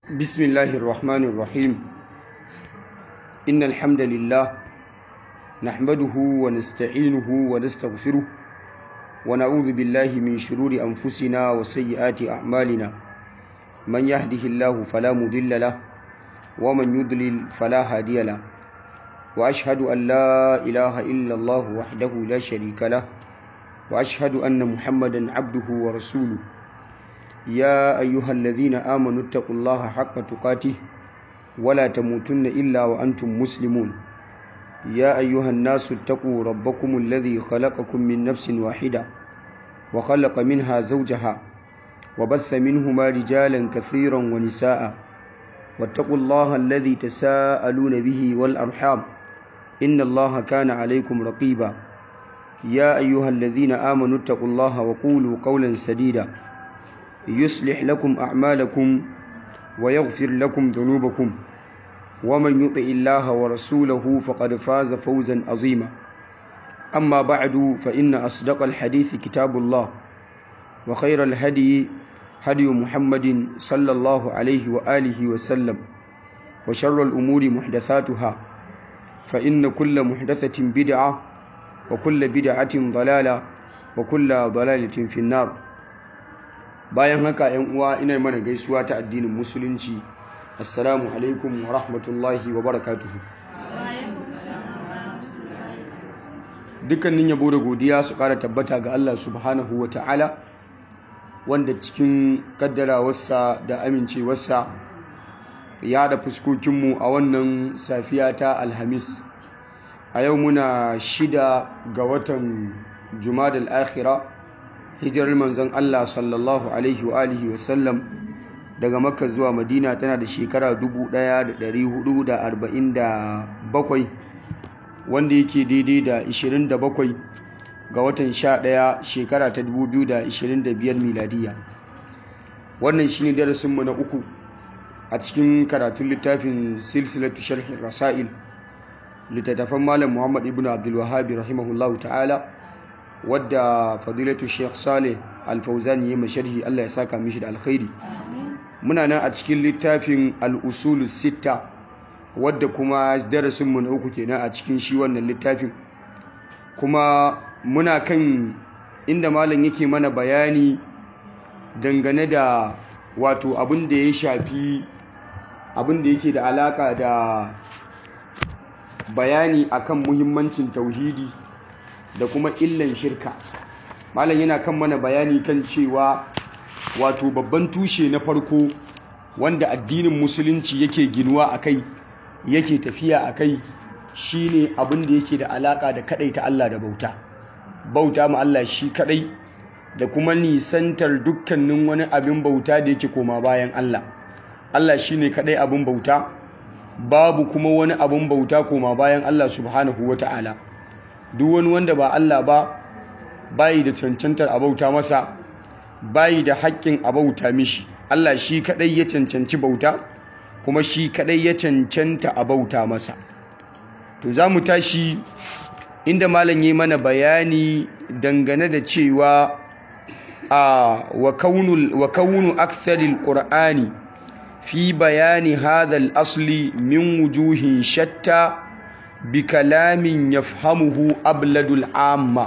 بسم الله الرحمن الرحيم إن الحمد لله نحمده ونستعينه ونستغفره ونعوذ بالله من شرور أنفسنا وسيئات أعمالنا من يهده الله فلا مضل له ومن يضلل فلا هادي له وأشهد أن لا إله إلا الله وحده لا شريك له وأشهد أن محمدا عبده ورسوله يا أيها الذين آمنوا اتقوا الله حق تقاته ولا تموتن إلا وأنتم مسلمون يا أيها الناس اتقوا ربكم الذي خلقكم من نفس واحدة وخلق منها زوجها وبث منهما رجالا كثيرا ونساء واتقوا الله الذي تساءلون به والأرحام إن الله كان عليكم رقيبا يا أيها الذين آمنوا اتقوا الله وقولوا قولا سديدا يصلح لكم أعمالكم ويغفر لكم ذنوبكم ومن يطع الله ورسوله فقد فاز فوزا عظيما أما بعد فإن أصدق الحديث كتاب الله وخير الهدي هدي محمد صلى الله عليه وآله وسلم وشر الأمور محدثاتها فإن كل محدثة بدعة وكل بدعة ضلالة وكل ضلالة في النار bayan haka yan uwa ina mana gaisuwa ta addinin musulunci assalamu alaikum wa rahmatullahi wa barakatuhu dukkanin yabo da godiya su kara tabbata ga Allah subhanahu wa ta'ala wanda cikin kaddarawarsa da amincewarsa ya da fuskokinmu a wannan safiya ta alhamis a yau muna shida ga watan jumadal akhira hijirar manzon Allah sallallahu alaihi wa alihi wa sallam daga makka zuwa madina tana da shekara 1447 wanda yake daidai da 27 ga watan 11 shekara ta 2025 miladiya wannan shine darasinmu na uku a cikin karatun littafin silsilatu sharhin rasail littattafan malam muhammad ibn abdul wahabi rahimahullahu ta'ala wadda fadilatu sheikh saleh alfauzani ya masharhi allah ya saka mishi da alkhairi muna nan a cikin littafin al'usulu sita wadda kuma darasinmu na uku kenan a cikin shi wannan littafin kuma muna kan inda malam yake mana bayani dangane da wato abin da ya shafi abin da yake da alaka da bayani akan muhimmancin tauhidi da kuma illan shirka malam yana kan mana bayani kan cewa wato babban tushe na farko wanda addinin musulunci yake ginuwa a kai yake tafiya a kai shine abin da yake da alaka da kadai ta Allah da bauta bauta ma Allah shi kadai da kuma nisantar dukkanin wani abin bauta da yake koma bayan Allah Allah shine kadai abin bauta babu kuma wani abin bauta koma bayan Allah subhanahu wata'ala duk wani wanda ba Allah ba bayi da cancantar abauta masa bayi da haƙƙin abauta mishi Allah shi kadai ya cancanci bauta kuma shi kadai ya cancanta abauta masa to za mu tashi inda malam yi mana bayani dangane da cewa a wa kaunu wa kaunu aktharil qur'ani fi bayani hadha al-asli min wujuhin shatta bikalamin ya fahimuhu abladul amma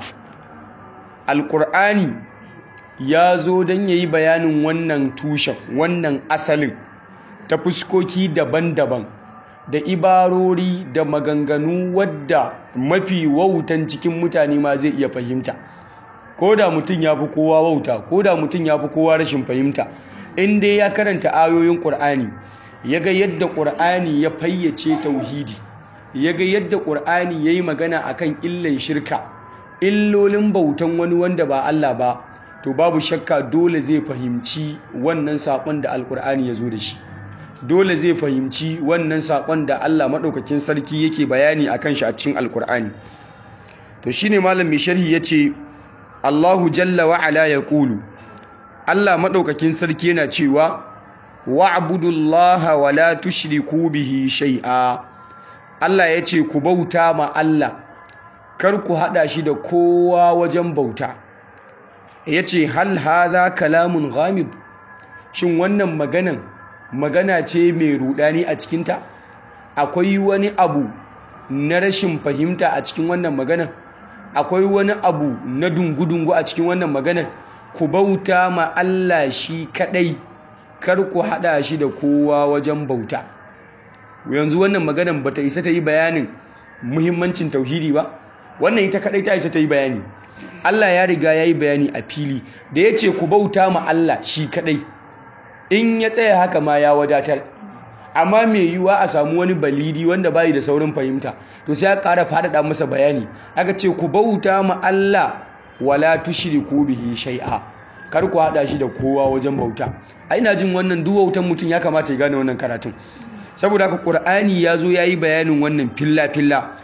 alƙur'ani ya zo don ya yi bayanin wannan tushen wannan asalin ta fuskoki daban-daban da ibarori da maganganu wadda mafi wautan cikin mutane ma zai iya fahimta ko da mutum ya fi kowa wauta ko da mutum ya fi kowa rashin fahimta in dai ya karanta ayoyin ƙur'ani ya ga yadda ƙur'ani ya fayyace tauhidi ya ga yadda ƙur'ani ya yi magana a kan illan shirka illolin bautan wani wanda ba Allah ba to babu shakka dole zai fahimci wannan saƙon da alƙur'ani ya zo da shi dole zai fahimci wannan saƙon da Allah maɗaukakin sarki yake bayani a kan shi a cikin alƙur'ani to shi ne malam mai sharhi ya ce Allahu jalla wa'ala ya ƙulu Allah maɗaukakin sarki yana cewa wa'budullaha wa la tushriku bihi shai'a Allah ya ce ku bauta ma Allah kar ku haɗa shi da kowa wajen bauta ya ce hal haza kalamun ghamid shin wannan maganan magana ce mai rudani a cikinta akwai wani abu na rashin fahimta a cikin wannan maganar akwai wani abu na dungu-dungu a cikin wannan maganar ku bauta ma Allah shi kadai kar ku hada shi da kowa wajen bauta yanzu wannan maganar bata isa ta yi bayanin muhimmancin tauhidi ba wannan ita kadai ta isa ta yi bayani Allah ya riga ya yi bayani a fili da ya ce ku bauta ma Allah shi kadai in ya tsaya haka ma ya wadatar amma mai yiwuwa a samu wani balidi wanda bayi da saurin fahimta to sai ya ƙara faɗaɗa masa bayani aka ce ku bauta ma Allah wala tushriku bihi shay'a kar ku haɗa shi da kowa wajen bauta a ina jin wannan duwautan mutum ya kamata ya gane wannan karatun saboda haka Qur'ani ya zo ya yi bayanin wannan filla filla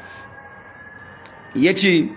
yace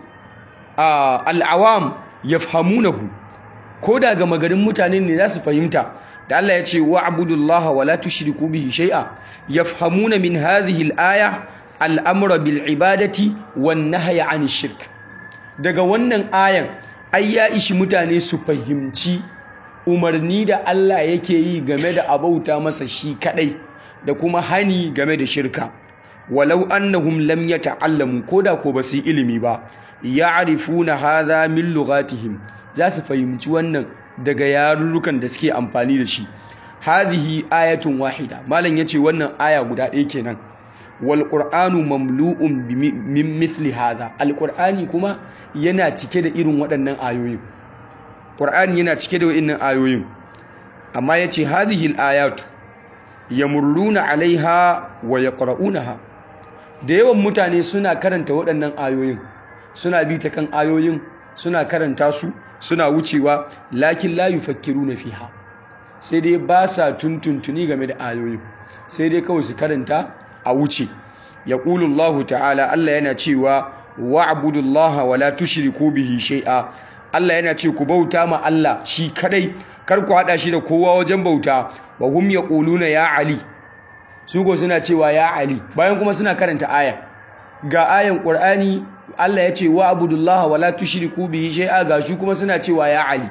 al'awam yafhamunahu ko da ga magarin mutane ne za su fahimta da Allah ya ce wa abudullaha wa la tushriku bihi shay'a yafhamuna min hadhihi al-aya al-amra bil ibadati wan nahya 'anil shirk daga wannan ayan ai ya ishi mutane su fahimci umarni da Allah yake yi game da abauta masa shi kadai da kuma hani game da shirka walau annahum lam yata'allamu koda ko basu ilimi ba ya'rifuna hadha min lughatihim za su fahimci wannan daga yarurrukan da suke amfani da shi hadhihi ayatun wahida malam yace wannan aya guda ɗaya kenan wal qur'anu mamlu'un min misli hadha al qur'ani kuma yana cike da irin waɗannan ayoyin qur'ani yana cike da waɗannan ayoyin amma yace hadhihi al ayatu yamurruna alaiha wa yaqra'unaha da yawan mutane suna karanta waɗannan ayoyin suna bi ta kan ayoyin suna karanta su suna wucewa lakin la yufakkiruna fiha sai dai ba sa tuntuntuni game da ayoyin sai dai kawai su karanta a wuce yaqulu Allah ta'ala Allah yana cewa wa'budullaha wa la tushriku bihi shay'a Allah yana ce ku bauta ma Allah shi kadai kar ku hada shi da kowa wajen bauta wa hum yaquluna ya ali su go suna cewa ya ali bayan kuma suna karanta aya ga ayan qur'ani Allah ya ce wa abudullaha wala tushriku bihi shay'a ga shi kuma suna cewa ya ali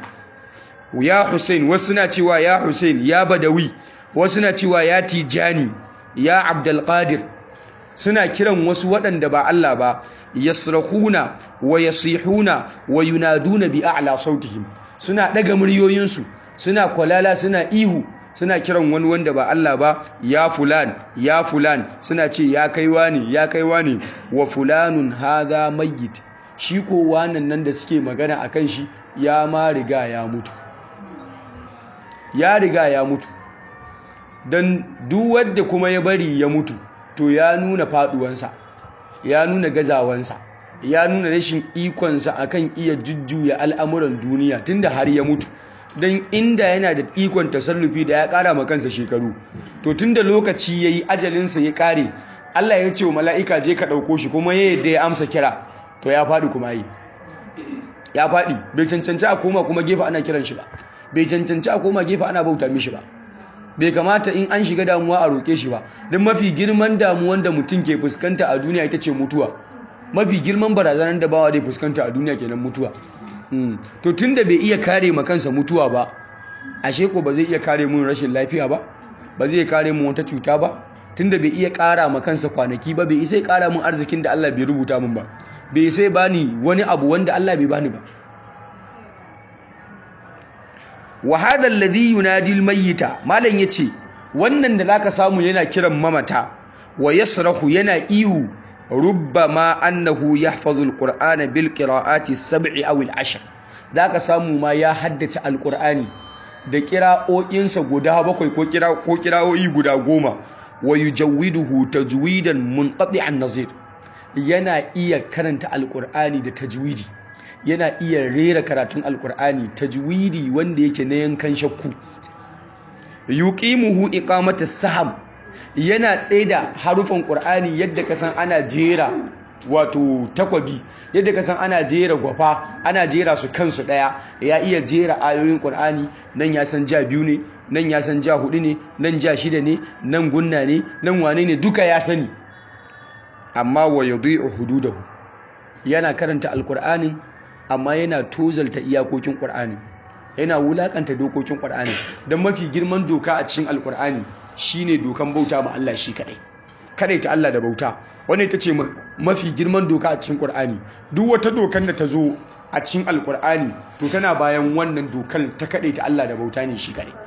ya Hussein wasu suna cewa ya Hussein ya Badawi wasu suna cewa ya Tijani ya Abdul Qadir suna kiran wasu waɗanda ba Allah ba yasrahuna wa yasihuna wa yunaduna bi a'la sautihim suna daga muryoyinsu suna kwalala suna ihu suna kiran wani wanda ba Allah ba ya fulan ya fulan suna ce ya kaiwa ne ya kaiwa ne wa fulanun hadha mayyit shi ko wannan nan da suke magana akan shi ya ma riga ya mutu ya riga ya mutu dan duk wanda kuma ya bari ya mutu to ya nuna faduwansa ya nuna gazawansa ya nuna rashin ikonsa akan iya jujjuya al'amuran duniya tunda har ya mutu don inda yana da ikon tasarrufi da ya kara ma kansa shekaru to tunda lokaci yayi ajalinsa ya kare Allah ya ce wa mala'ika je ka ɗauko shi kuma ya yadda ya amsa kira to ya faɗi kuma yi ya faɗi bai cancanci a koma kuma gefe ana kiran shi ba bai cancanci a koma gefe ana bauta mishi ba bai kamata in an shiga damuwa a roƙe shi ba don mafi girman damuwan da mutum ke fuskanta a duniya ita ce mutuwa mafi girman barazanar da bawa dai fuskanta a duniya kenan mutuwa to tun da bai iya kare ma kansa mutuwa ba ashe ko ba zai iya kare mun rashin lafiya ba ba zai kare mun wata cuta ba tun da bai iya kara ma kansa kwanaki ba bai isa ya kara mun arzikin da Allah bai rubuta mun ba bai isa ya bani wani abu wanda Allah bai bani ba wa hada alladhi yunadi almayyita malan yace wannan da zaka samu yana kiran mamata wa yasrahu yana ihu rubbama annahu yahfazu alqur'ana bil qira'ati sab'i aw al-ashr zaka samu ma ya haddace alqur'ani da qira'o'insa guda bakwai ko qira ko qira'o'i guda goma wa yujawwiduhu tajwidan munqati'an nazir yana iya karanta alqur'ani da tajwidi yana iya rera karatun alqur'ani tajwidi wanda yake na yankan shakku yuqimuhu iqamata saham yana tsaida harufan ƙur'ani yadda ka san ana jera wato takwabi yadda ka san ana jera gwafa ana jera su kansu ɗaya ya iya jera ayoyin ƙur'ani nan ya san ja biyu ne nan ya san ja hudu ne nan ja shida ne nan gunna ne nan wane ne duka ya sani amma wa yadhi'u hududahu yana karanta alƙur'anin amma yana tozalta iyakokin ƙur'ani yana wulakanta dokokin ƙur'ani don mafi girman doka a cikin alƙur'ani shine dokan bauta ma Allah shi kadai kadai ta Allah da bauta wannan ita ce mafi girman doka a cikin Qur'ani duk wata dokan da ta zo a cikin Alƙur'ani to tana bayan wannan dokar ta kadai ta Allah da bauta ne shi kadai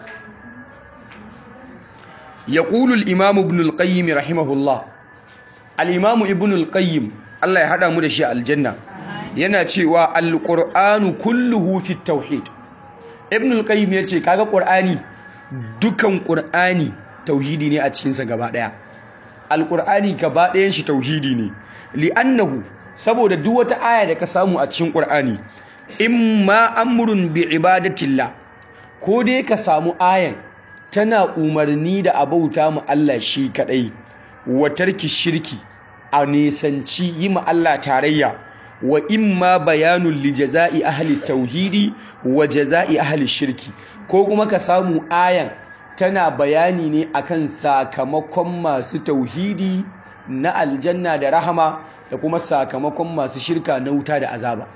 يقول الإمام ابن القيم رحمه الله الإمام ابن القيم الله يهدى مدشي الجنة yana cewa alƙur'anu kulluhu fi tauhid ibn al-qayyim yace kaga qur'ani dukan qur'ani tauhidi ne a cikin sa gaba daya alqur'ani gaba dayan shi tauhidi ne li'annahu saboda duk wata aya da ka samu a cikin qur'ani imma amrun bi ibadatillah ko dai ka samu ayan tana umarni da abauta mu Allah shi kadai wa tarki shirki a nisanci yi ma Allah tarayya wa imma bayanun li jaza'i ahli tauhidi wa jaza'i ahli shirki ko kuma ka samu ayan tana bayani ne akan sakamakon masu tauhidi na aljanna da rahama da kuma sakamakon masu shirka na wuta da azaba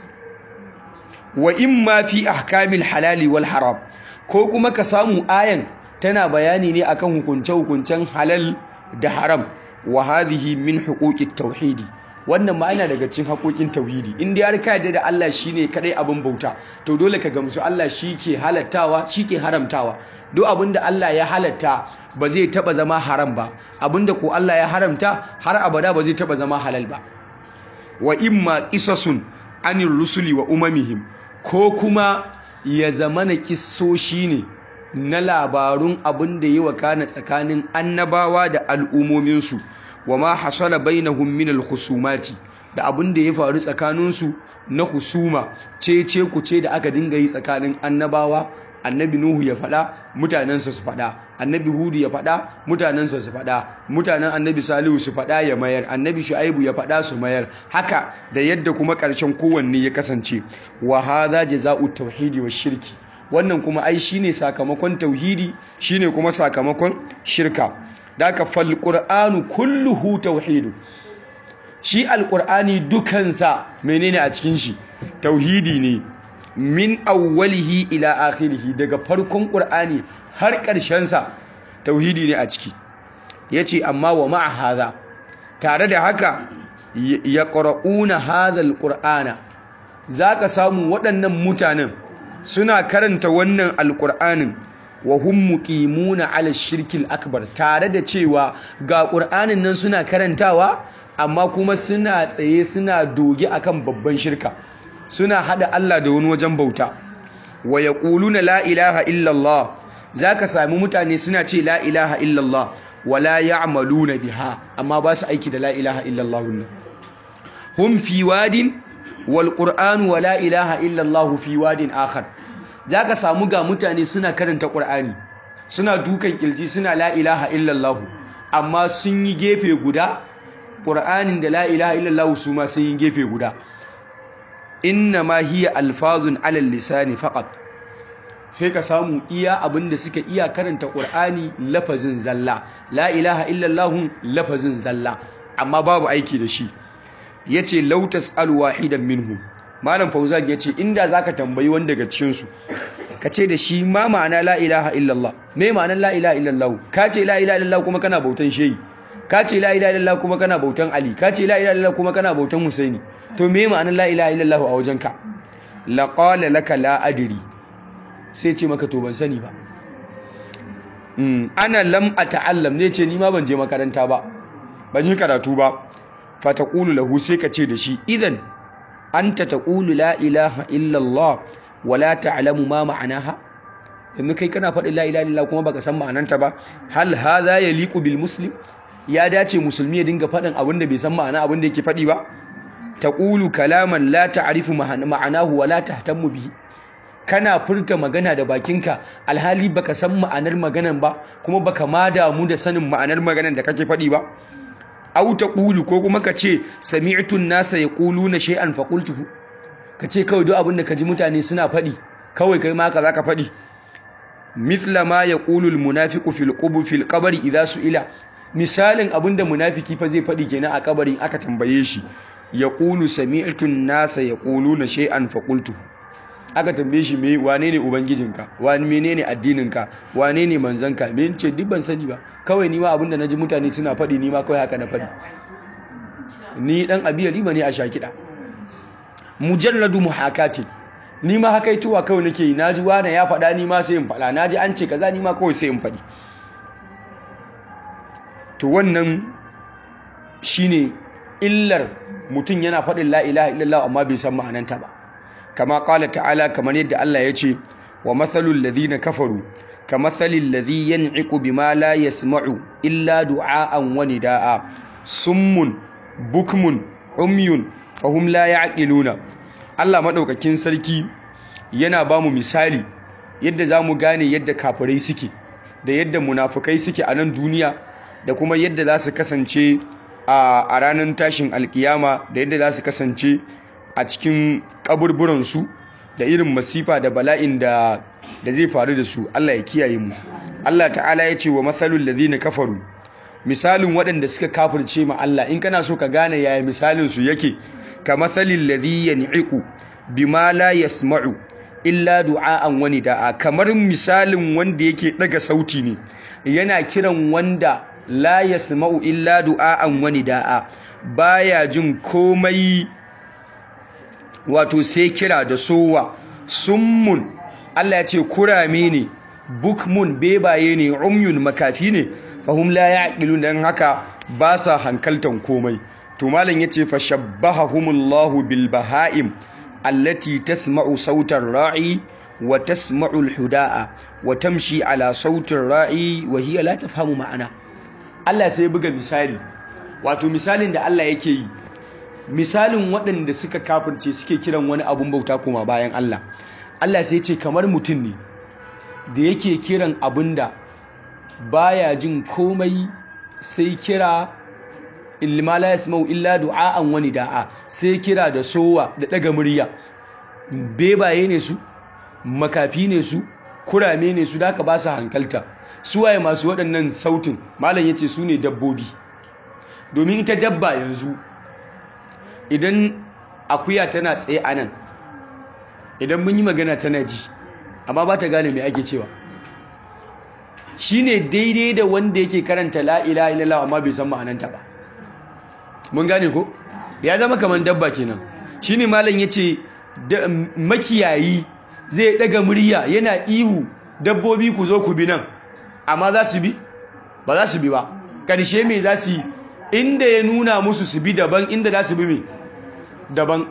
wa imma fi ahkamil halali wal haram ko kuma ka samu ayan tana bayani ne akan hukunce-hukuncen halal da haram wa hadhihi min huquqit tauhidi wannan ma yana daga cikin haƙoƙin tauhidi in dai har ka yarda da Allah shine kadai abin bauta to dole ka gamsu Allah shi ke halattawa shi ke haramtawa duk abin da Allah ya halatta ba zai taba zama haram ba abin da ko Allah ya haramta har abada ba zai taba zama halal ba wa imma qisasun anir rusuli wa umamihim ko kuma ya zamana kissoshi ne na labarun abin da yi wakana tsakanin annabawa da al'umominsu wa ma hasala bainahum min al-khusumati da abin da ya faru tsakaninsu na husuma ce ce ku ce da aka dinga yi tsakanin annabawa annabi nuhu ya faɗa mutanensa su faɗa annabi hudu ya faɗa mutanensa su faɗa mutanen annabi salihu su faɗa ya mayar annabi shu'aibu ya faɗa su mayar haka da yadda kuma ƙarshen kowanne ya kasance wa hadha jazaa'u tauhidi wa shirki wannan kuma ai shine sakamakon tauhidi shine kuma sakamakon shirka daka fal qur'anu kulluhu tauhidu shi alqur'ani dukansa menene a cikin shi tauhidi ne min awwalihi ila akhirihi daga farkon qur'ani har ƙarshen sa tauhidi ne a ciki yace amma wa ma'a hadha tare da haka yaqra'una hadha alqur'ana zaka samu waɗannan mutanen suna karanta wannan alqur'anin wa hum muqimuna ala shirkil akbar tare da cewa ga qur'anin nan suna karantawa amma kuma suna tsaye suna doge akan babban shirka suna hada Allah da wani wajen bauta wa yaquluna la ilaha illa Allah zaka sami mutane suna ce la ilaha illa Allah wala ya'maluna biha amma ba su aiki da la ilaha illa Allah hum fi wadin wal qur'an wa la ilaha illa Allah fi wadin akhar za ka samu ga mutane suna karanta ƙur'ani suna dukan ƙilji suna la ilaha illallahu amma sun yi gefe guda ƙur'anin da la ilaha illallahu su ma sun yi gefe guda inna ma hiya alfazun alal lisani faqat sai ka samu iya abin da suka iya karanta ƙur'ani lafazin zalla la ilaha illallahu lafazin zalla amma babu aiki da shi yace law tas'al wahidan minhum malam fauzan ya ce inda za ka tambayi wani daga cikinsu ka ce da shi ma ma'ana la ilaha illallah me ma'anar la ilaha illallah ka ce la ilaha illallah kuma kana bautan shehi ka ce la ilaha illallah kuma kana bautan ali ka ce la ilaha illallah kuma kana bautan husaini to me ma'anar la ilaha illallah a wajenka la qala laka la adri sai ce maka to ban sani ba ana lam ata'allam zai ce ni ma ban je makaranta ba ban yi karatu ba fa taqulu lahu sai ka ce da shi idan anta taqulu la ilaha illallah wa la ta'lamu ma ma'anaha yanzu kai kana faɗin la ilaha illallah kuma baka san ma'ananta ba hal hadha yaliqu bil muslim ya dace musulmi ya dinga faɗin abin da bai san ma'ana abin da yake faɗi ba taqulu kalaman la ta'rifu ma'anahu wa la tahtammu bihi kana furta magana da bakinka alhali baka san ma'anar maganan ba kuma baka ma damu da sanin ma'anar maganan da kake faɗi ba au taqulu ko kuma ka ce sami'tu an-nasa yaquluna shay'an fa qultuhu ka ce kawai duk abin da ka ji mutane suna faɗi kawai kai ma ka zaka faɗi mithla ma yaqulu al-munafiqu fil qubur fil qabri idha su'ila misalin abin da munafiki fa zai faɗi kenan a kabarin aka tambaye shi yaqulu sami'tu an-nasa yaquluna shay'an fa qultuhu aka tambaye shi me wane ne ubangijinka wani menene addininka wane ne manzanka me ce duk ban sani ba kawai ni ma abinda naji mutane suna faɗi ni ma kawai haka na faɗi ni dan abiya riba ne a shakida mujalladu muhakati ni ma haka ituwa kawai nake yi naji wani ya faɗa ni ma sai in faɗa naji an ce kaza ni ma kawai sai in faɗi to wannan shine illar mutum yana faɗin la ilaha illallah amma bai san ma'ananta ba kama qala ta'ala kamar yadda Allah ya ce wa mathalul ladhina kafaru kamathalil ladhi yan'iqu bima la yasma'u illa du'aan wa nidaa summun bukmun umyun fahum la ya'qiluna Allah madaukakin sarki yana ba mu misali yadda zamu gane yadda kafirai suke da yadda munafukai suke a nan duniya da kuma yadda za su kasance a ranar tashin alkiyama da yadda za su kasance a cikin kaburburansu da irin masifa da bala'in da da zai faru da su Allah ya kiyaye mu Allah ta'ala ya ce wa matsalul ladhina kafaru misalin waɗanda suka kafirce ma Allah in kana so ka gane yaya misalin su yake ka matsalil ladhi yan'iqu bima la yasma'u illa du'a'an wani da'a kamar misalin wanda yake daga sauti ne yana kiran wanda la yasma'u illa du'a'an wani da'a baya jin komai wato sai kira da sowa summun Allah ya ce kurame ne bukmun bebaye ne umyun makafi ne fahum la ya'qilun dan haka ba sa hankaltan komai to malam yace fa shabbahahumullahu bil baha'im allati tasma'u sautar ra'i wa tasma'u al-huda'a wa tamshi ala sautar ra'i wa hiya la tafhamu ma'ana Allah sai buga misali wato misalin da Allah yake yi misalin waɗanda suka kafirce suke kiran wani abun bauta kuma bayan Allah Allah sai ce kamar mutum ne da yake kiran abin da baya jin komai sai kira ilma la yasma'u illa du'a'an wani da'a sai kira da sowa da daga murya bebaye ne su makafi ne su kurame ne su da ka ba su hankalta su waye masu waɗannan sautin malam yace su ne dabbobi domin ita dabba yanzu idan akuya tana tsaye a nan idan mun yi magana tana ji amma ba ta gane mai ake cewa shi ne daidai da wanda yake karanta la'ila ilalawa amma bai san ma'ananta ba mun gane ko ya zama kamar dabba kenan shi ne malam ya ce makiyayi zai daga murya yana ihu dabbobi ku zo ku bi nan amma za su bi ba za su bi ba ƙarshe mai za su yi inda ya nuna musu su bi daban inda za su bi mai daban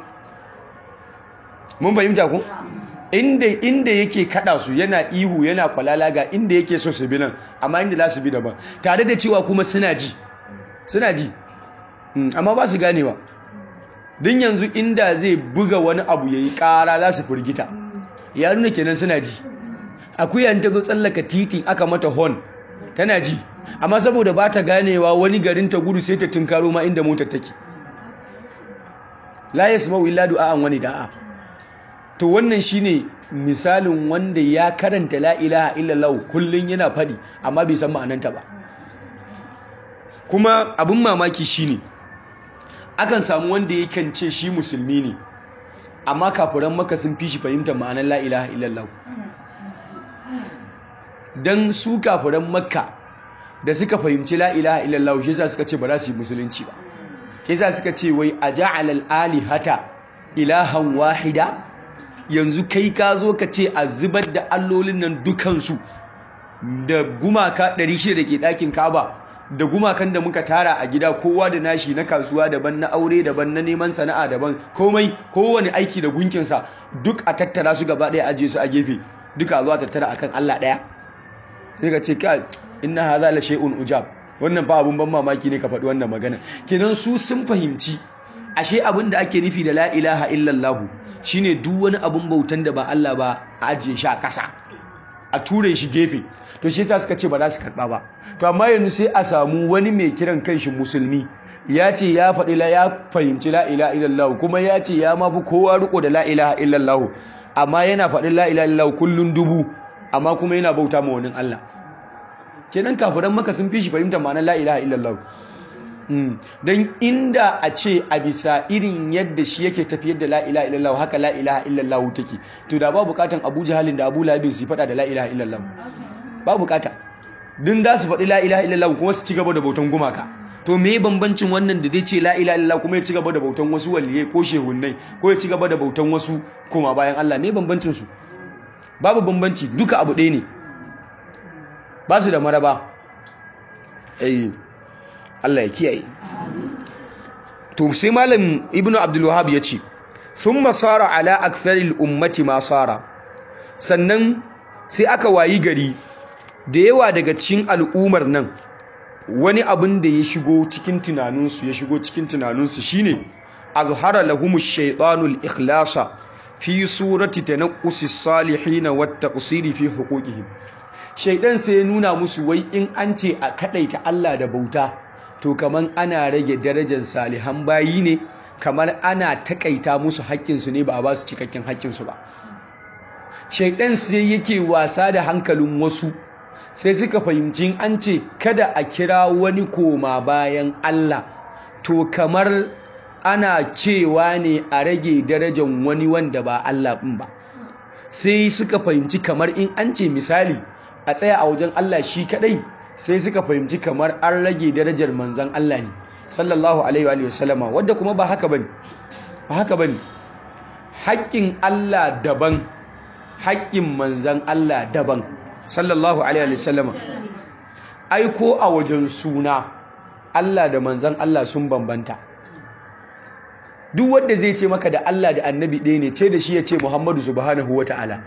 mun fahimta ku inda inda yake kada su yana ihu yana kwalala ga inda yake so su bi nan amma inda za su bi daban tare da cewa kuma suna ji suna ji amma ba su ganewa din yanzu inda zai buga wani abu yayi kara za su firgita ya nuna kenan suna ji akuya ta zo tsallaka titin aka mata horn tana ji amma saboda ba ta ganewa wani garin ta gudu sai ta tunkaro ma inda motar take la yasma'u illa du'a'an wani da'a to wannan shine misalin wanda ya karanta la ilaha illallah kullun yana fadi amma bai san ma'ananta ba kuma abin mamaki shine akan samu wanda yakan ce shi musulmi ne amma kafiran maka sun fi shi fahimtar ma'anar la ilaha illallah dan su kafiran makka da suka fahimci la ilaha illallah shi yasa suka ce ba za su yi musulunci ba shi yasa suka ce wai aja'al al-alihata ilahan wahida yanzu kai ka zo ka ce a zubar da allolin nan dukansu da gumaka 600 da ke ɗakin kaba da gumakan da muka tara a gida kowa da nashi na kasuwa daban na aure daban na neman sana'a daban komai kowane aiki da gunkinsa duk a tattara su gaba ɗaya ajiye su a gefe duka zuwa tattara akan Allah ɗaya sai ka ce ka inna hadha la shay'un ujab wannan ba abun ban mamaki ne ka faɗi wannan magana kenan su sun fahimci ashe abin da ake nufi da la ilaha illallah shine duk wani abun bautan da ba Allah ba a ajiye shi a ƙasa a ture shi gefe to shi ta suka ce ba za su karɓa ba to amma yanzu sai a samu wani mai kiran kanshi musulmi ya ce ya faɗi la ya fahimci la ilaha illallah kuma ya ce ya mafi kowa riko da la ilaha illallah amma yana faɗin la ilaha illallah kullun dubu amma kuma yana bauta ma wani Allah kenan kafiran maka sun fi shi fahimta ma'anar la ilaha illallah don inda a ce a bisa irin yadda shi yake tafiyar da la ilaha illallah haka la ilaha illallah take to da ba bukatan Abu Jahalin da Abu Labin su faɗa da la ilaha illallah ba bukata din da su faɗi la ilaha illallah kuma su ci gaba da bautan gumaka to me bambancin wannan da zai ce la ilaha illallah kuma ya ci gaba da bautan wasu waliyai ko shehunnai ko ya ci gaba da bautan wasu kuma bayan Allah me bambancin su babu bambanci duka abu ɗaya ne ba su da maraba eh Allah ya kiyaye to sai malam ibnu abdul wahhab yace thumma sara ala aktharil ummati ma sara sannan sai aka wayi gari da yawa daga cikin al'umar nan wani abin da ya shigo cikin tunaninsu ya shigo cikin tunaninsu shine azhara lahumu shaytanul ikhlasa fi surati tanaqqusi salihin wa taqsiri fi huquqihim shaydan sai ya nuna musu wai in an ce a kadaita Allah da bauta to kaman ana rage darajar salihan bayi ne kamar ana takaita musu haƙƙinsu ne ba a ba su cikakken haƙƙinsu ba shaidan sai yake wasa da hankalin wasu sai suka fahimci an ce kada a kira wani koma bayan Allah to kamar ana cewa ne a rage darajar wani wanda ba Allah ɗin ba sai suka fahimci kamar in an ce misali a tsaya a wajen Allah shi kadai sai suka fahimci kamar an rage darajar manzan Allah ne sallallahu alaihi wa sallama wadda kuma ba haka bane ba haka bane haƙƙin Allah daban haƙƙin manzan Allah daban sallallahu alaihi wa sallama ai ko a wajen suna Allah da manzan Allah sun bambanta duk wanda zai ce maka da Allah da annabi ɗaya ne ce da shi ya ce Muhammadu subhanahu wa ta'ala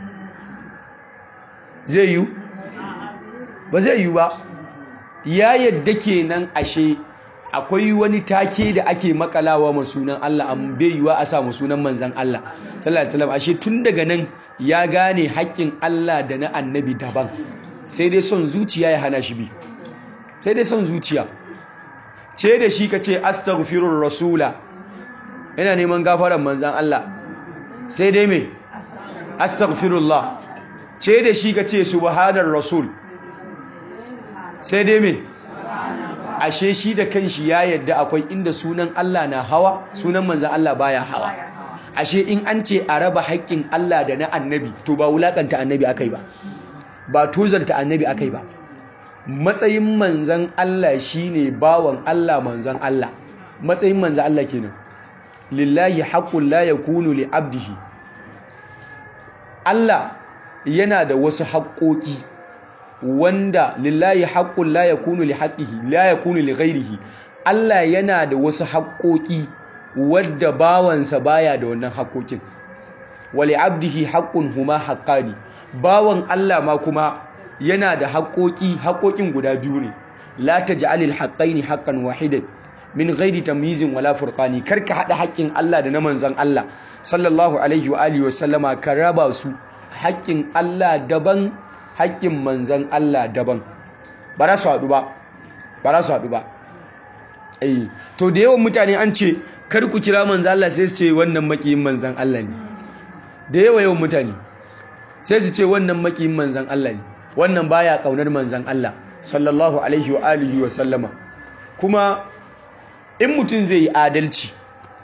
zai yi ba zai yi ba ya yadda kenan ashe akwai wani take da ake makalawa ma sunan Allah an bai yiwa a sa ma sunan manzan Allah sallallahu alaihi wasallam ashe tun daga nan ya gane haƙƙin Allah da na annabi daban sai dai son zuciya ya hana shi bi sai dai son zuciya ce da shi ka ce astaghfirur rasula ina neman gafaran manzan Allah sai dai me astaghfirullah ce da shi ka ce subhanar rasul sai dai me ashe shi da kanshi ya yadda akwai inda sunan Allah na hawa sunan manzan Allah baya hawa ashe in an ce a raba haƙƙin Allah da na annabi to ba wulakanta annabi akai ba ba tozarta annabi akai ba matsayin manzan Allah shine bawan Allah manzan Allah matsayin manzan Allah kenan lillahi haqqul la yakunu li abdihi Allah yana da wasu haƙoƙi wanda lillahi haqqul la yakunu li haqqihi la yakunu li ghairihi Allah yana da wasu haƙoƙi wadda bawansa baya da wannan haƙoƙin wali abdihi haqqun huma haqqani bawan Allah ma kuma yana da haƙoƙi haƙoƙin guda biyu ne la taj'alil haqqaini haqqan wahidan min ghairi tamyizin wala furqani karka hada haƙƙin Allah da na manzon Allah sallallahu alaihi wa alihi wa sallama ka raba su haƙƙin Allah daban haƙƙin manzan Allah daban ba za su haɗu ba ba za su haɗu ba eh to da yawan mutane an ce kar ku kira manzan Allah sai su ce wannan makiyin manzan Allah ne da yawa yawan mutane sai su ce wannan makiyin manzan Allah ne wannan baya kaunar manzan Allah sallallahu alaihi wa alihi wa sallama kuma in mutum zai yi adalci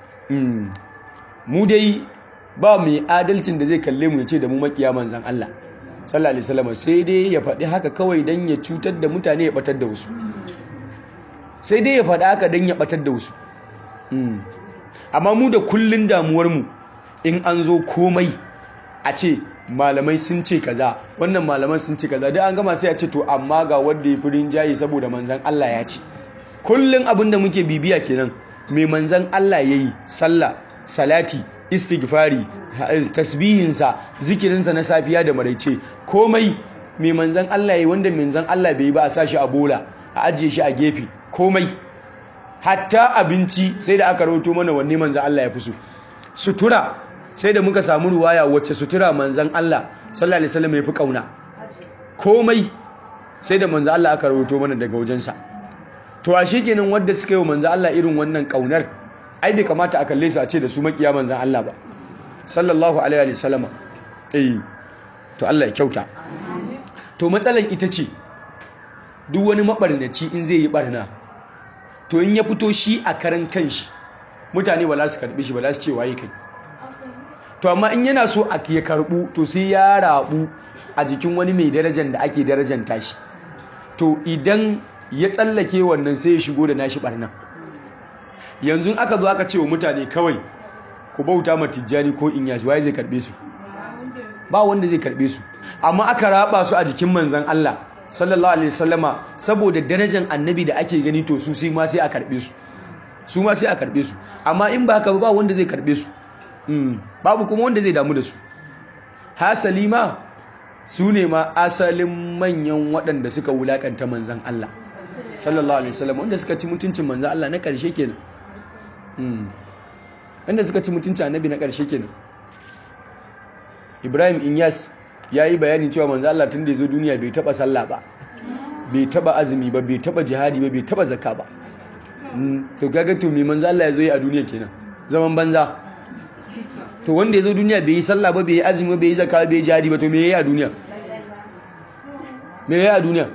mu dai ba mu yi adalcin da zai kalle mu ya ce da mu makiya manzan Allah sallallahu alaihi wasallam sai dai ya faɗi haka kawai dan ya cutar da mutane ya batar da wasu sai dai ya faɗi haka dan ya batar da wasu amma mu da kullun damuwar mu in an zo komai a ce malamai sun ce kaza wannan malaman sun ce kaza dai an gama sai a ce to amma ga wanda ya fi rinjaye saboda manzan Allah ya ce kullun abin da muke bibiya kenan mai manzan Allah yayi sallah salati istighfari tasbihinsa zikirinsa na safiya da maraice komai mai manzan Allah ya wanda manzan Allah bai yi ba a sashi a bola a ajiye shi a gefe komai hatta abinci sai da aka rahoto mana wanne manzan Allah ya fi so sutura sai da muka samu ruwaya wacce sutura manzan Allah sallallahu alaihi wasallam ya fi kauna komai sai da manzan Allah aka rahoto mana daga wajensa to a kenan wanda suka yi wa manzan Allah irin wannan kaunar ai bai kamata a kalle su a ce da su makiya manzan Allah ba sallallahu alaihi wa sallama eh to Allah ya kyauta to matsalan ita ce duk wani mabarnaci in zai yi barna to in ya fito shi a karan kanshi mutane ba za su karbi shi ba za su ce waye kai to amma in yana so a ya karbu to sai ya rabu a jikin wani mai darajar da ake darajanta shi to idan ya tsallake wannan sai ya shigo da nashi barnan yanzu aka zo aka ce wa mutane kawai ku bauta ma tijjani ko in yashi waye zai karbe su ba wanda zai karbe su amma aka raba su a jikin manzan Allah sallallahu alaihi wasallama saboda darajar annabi da ake gani to su sai ma sai a karbe su su ma sai a karbe su amma in ba haka ba wanda zai karbe su babu kuma wanda zai damu da su hasali ma su ne ma asalin manyan waɗanda suka wulakanta manzan Allah sallallahu alaihi wasallam wanda suka ci mutuncin manzan Allah na ƙarshe kenan wanda suka ci mutuncin annabi na ƙarshe kenan Ibrahim Inyas ya yi bayanin cewa manzan Allah tun da ya zo duniya bai taɓa sallah ba bai taɓa azumi ba bai taɓa jihadi ba bai taɓa zakka ba to kaga to me manzan Allah ya zo yi a duniya kenan zaman banza to wanda ya zo duniya bai yi sallah ba bai yi azumi ba bai yi zakka bai yi jihadi ba to me yayi a duniya me yayi a duniya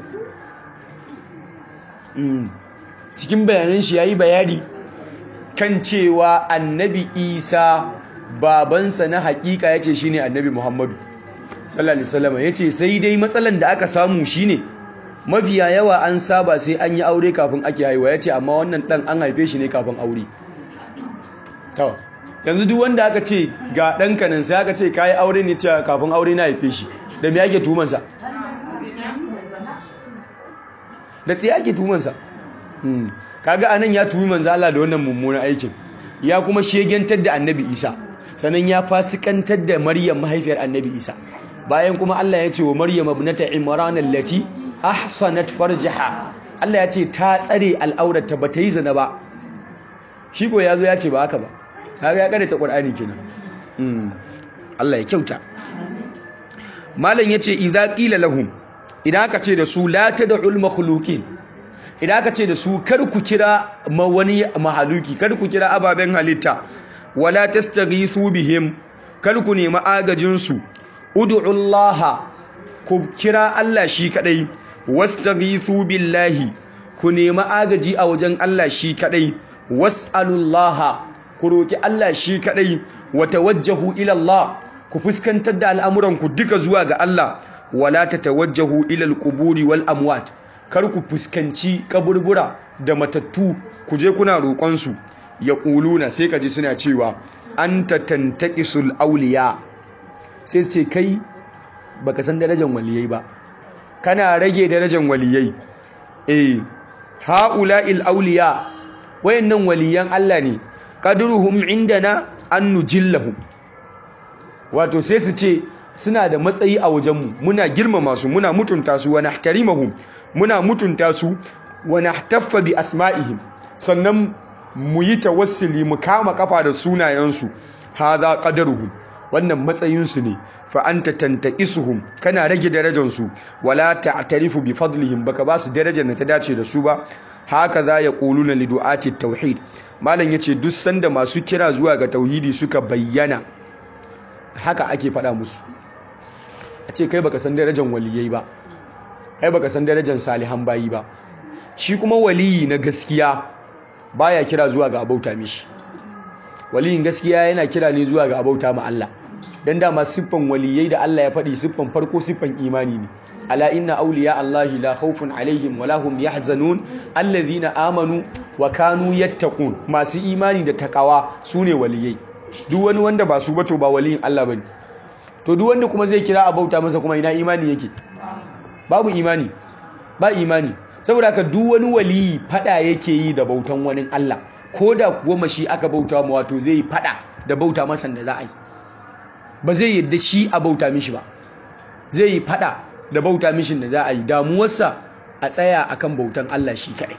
cikin bayanan shi yayi bayani kan cewa annabi Isa babansa na hakika yace shine annabi Muhammadu sallallahu alaihi wasallam yace sai dai matsalan da aka samu shine mafiya yawa an saba sai an yi aure kafin ake haihuwa yace amma wannan dan an haife shi ne kafin aure to yanzu duk wanda aka ce ga ɗanka nan sai aka ce ka yi aure ne cewa kafin aure na haife shi da me ake tumansa da tsaye ake tumansa kaga anan ya tumi manzo Allah da wannan mummunan aikin ya kuma shegentar da annabi Isa sannan ya fasikantar da Maryam mahaifiyar annabi Isa bayan kuma Allah ya ce wa Maryam ibnata Imran allati ahsanat farjaha Allah ya ce ta tsare al'aurata ba ta yi zina ba shi ko yazo ya ce ba haka ba kaga ya karanta Qur'ani kenan Allah ya kyauta malam yace idza qila lahum idan aka ce da su la tad'ul makhluqin idan aka ce da su kar ku kira ma wani mahaluki kar ku kira ababen halitta wala tastaghithu bihim kar ku nemi agajin su ud'ullaha ku kira Allah shi kadai wastaghithu billahi ku nemi agaji a wajen Allah shi kadai was'alullaha ku roki Allah shi kadai wa tawajjahu ila Allah ku fuskantar da al'amuran ku duka zuwa ga Allah wala tatawajjahu ila al-quburi wal amwat kar ku fuskanci kaburbura da matattu ku je kuna roƙon su yaquluna sai kaji suna cewa anta tantaqisul awliya sai ce kai baka san darajar waliyai ba kana rage darajar waliyai eh haula'il awliya wayannan waliyan Allah ne qadruhum indana an nujillahum wato sai su ce suna da matsayi a wajenmu muna girmama su muna mutunta su wa nahtarimahum muna mutunta su wa nahtaffa bi asma'ihim sannan mu yi tawassuli mu kama kafa da sunayensu hadha qadaruhum wannan matsayinsu ne fa anta tantaqisuhum kana rage darajarsu wala ta'tarifu bi fadlihim baka ba su darajar da ta dace da su ba haka za ya quluna li du'ati tauhid malam yace duk sanda masu kira zuwa ga tauhidi suka bayyana haka ake faɗa musu a ce kai baka san darajar waliyai ba kai baka san darajar salihan bayi ba shi kuma waliyi na gaskiya baya kira zuwa ga abauta mishi waliyin gaskiya yana kira ne zuwa ga abauta ma Allah dan dama siffan waliyai da Allah ya faɗi siffan farko siffan imani ne ala inna awliya Allahi la khawfun alaihim wala hum yahzanun alladhina amanu wa kanu yattaqun masu imani da takawa sune waliyai duk wani wanda ba su ba to ba waliyin Allah bane to duk wanda kuma zai kira a bauta masa kuma ina imani yake babu imani ba imani saboda haka duk wani waliyi fada yake yi da bautan wani Allah ko da kuwa mashi aka bauta ma wato zai yi fada da bauta masa da za a yi ba zai yadda shi a bauta mishi ba zai yi fada da bauta mishin da za a yi damuwarsa a tsaya akan bautan Allah shi kadai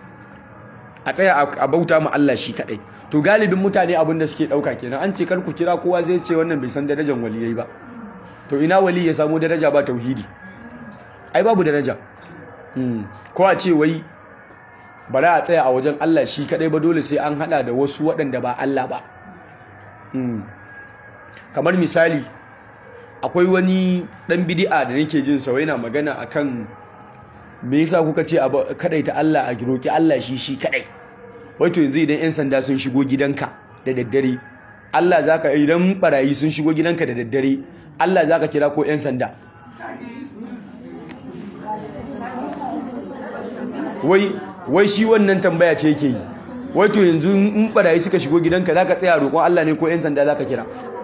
a tsaya a bauta ma Allah shi kadai to galibin mutane abin da suke dauka kenan an ce kar ku kira kowa zai ce wannan bai san darajar waliyai ba to ina wali ya samu daraja ba tauhidi ai babu daraja ko a ce wai bara a tsaya a wajen Allah shi kadai ba dole sai an hada da wasu waɗanda ba Allah ba kamar misali akwai wani dan bid'a da nake jin sa yana magana akan me yasa kuka ce kadai ta Allah a roki Allah shi shi kadai wato yanzu idan yan sanda sun shigo gidanka da daddare Allah zaka idan barayi sun shigo gidanka da daddare Allah zaka kira ko yan sanda wai wai shi wannan tambaya ce yake yi wato yanzu in barayi suka shigo gidanka zaka tsaya roƙon Allah ne ko yan sanda zaka kira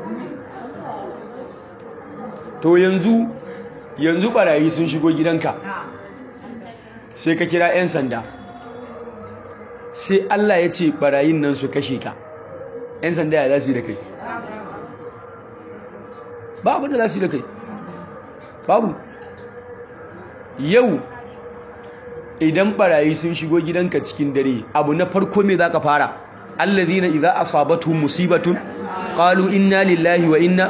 to yanzu yanzu barayi sun shigo gidanka sai ka kira 'yan sanda sai Allah ya ce barayin nan su kashe ka 'yan sanda ya za su yi da kai ba abin da za su yi da kai babu yau idan barayi sun shigo gidanka cikin dare abu na farko me za ka fara allazina idza asabatuhum musibatun qalu inna lillahi wa inna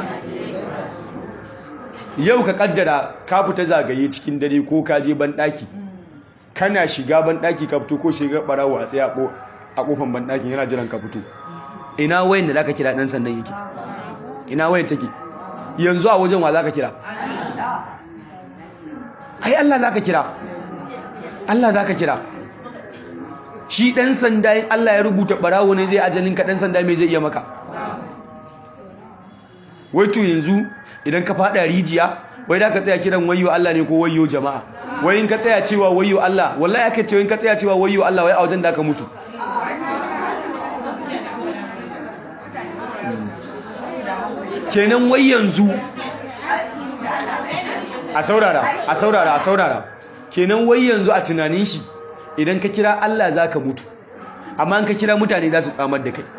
yau ka kaddara ka fita zagaye cikin dare ko ka je banɗaki kana shiga banɗaki ka fito ko shiga barawo a tsaye a kofan banɗakin yana jiran ka fito ina wayan da zaka kira dan sandan yake ina wayan take yanzu a wajen wa zaka kira ai Allah zaka kira Allah zaka kira shi dan sanda in Allah ya rubuta barawo ne zai ajalin ka dan sanda me zai iya maka wai to yanzu idan ka fada rijiya wai da ka tsaya kiran wayyo Allah ne ko wayyo jama'a wai in ka tsaya cewa wayyo Allah wallahi ake cewa in ka tsaya cewa wayyo Allah wai a wajen da ka mutu kenan wai yanzu a saurara a saurara a saurara kenan wai yanzu a tunanin shi idan ka kira Allah za ka mutu amma in ka kira mutane za su tsamar da kai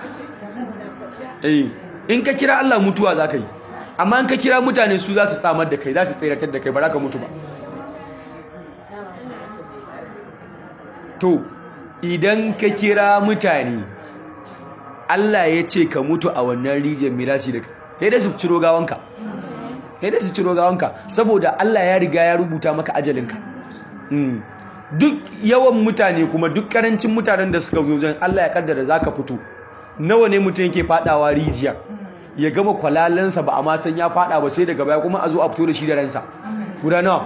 eh in ka kira Allah mutuwa za ka yi amma in ka kira mutane su za su tsamar da kai za su tseratar da kai ba za ka mutu ba to idan ka kira mutane Allah ya ce ka mutu a wannan rijiyar mirasi da kai sai da su ciro gawanka sai da su ciro gawanka saboda Allah ya riga ya rubuta maka ajalinka duk yawan mutane kuma duk karancin mutanen da suka zo wajen Allah ya kaddara zaka fito nawa ne mutum yake fadawa rijiya ya gama kwalalansa ba a ma san ya fada ba sai daga baya kuma a zo a fito da shi da ransa guda nawa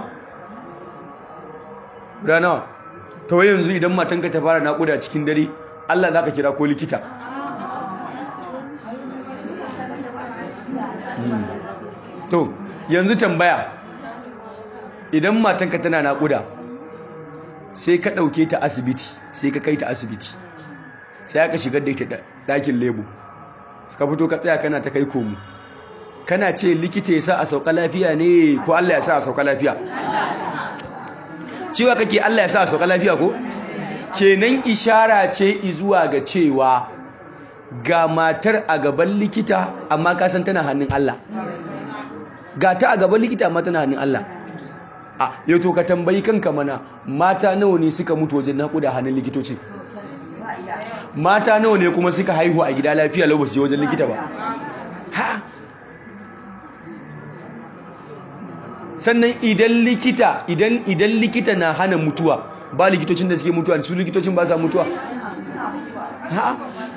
guda nawa ta wai yanzu idan matanka ta fara naƙuda cikin dare Allah za ka kira ko likita to yanzu tambaya idan matanka tana naƙuda sai ka ɗauke ta asibiti sai ka kai ta asibiti sai aka shigar da ita ɗakin lebo ka fito ka tsaya kana ta kai komu kana ce likita ya sa a sauka lafiya ne ko Allah ya sa a sauka lafiya cewa kake Allah ya sa a sauka lafiya ko kenan ishara ce zuwa ga cewa ga matar a gaban likita amma ka san tana hannun Allah ga ta a gaban likita amma tana hannun Allah a yau to ka tambayi kanka mana mata nawa ne suka mutu wajen naƙuda hannun likitoci mata nawa ne kuma suka haihu a gida lafiya lau ba su je wajen likita ba ha sannan idan likita idan idan likita na hana mutuwa ba likitocin da suke mutuwa su likitocin ba sa mutuwa ha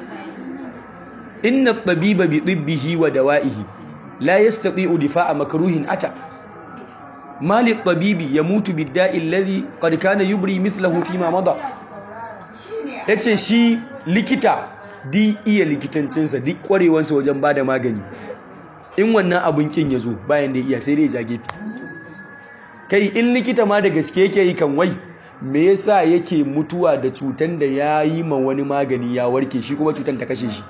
inna tabiba bi tibbihi wa dawa'ihi la yastati'u difa'a makruhin ata mali tabibi yamutu bid-da'i alladhi qad kana yubri mithluhu fi ma mada yace shi likita di iya likitancinsa duk kwarewansa wajen bada magani in wannan abun kin yazo bayan da iya sai dai ya gefe kai in likita ma da gaske yake yi kan wai me yasa yake mutuwa da cutan da ya yi ma wani magani ya warke shi kuma cutan ta kashe shi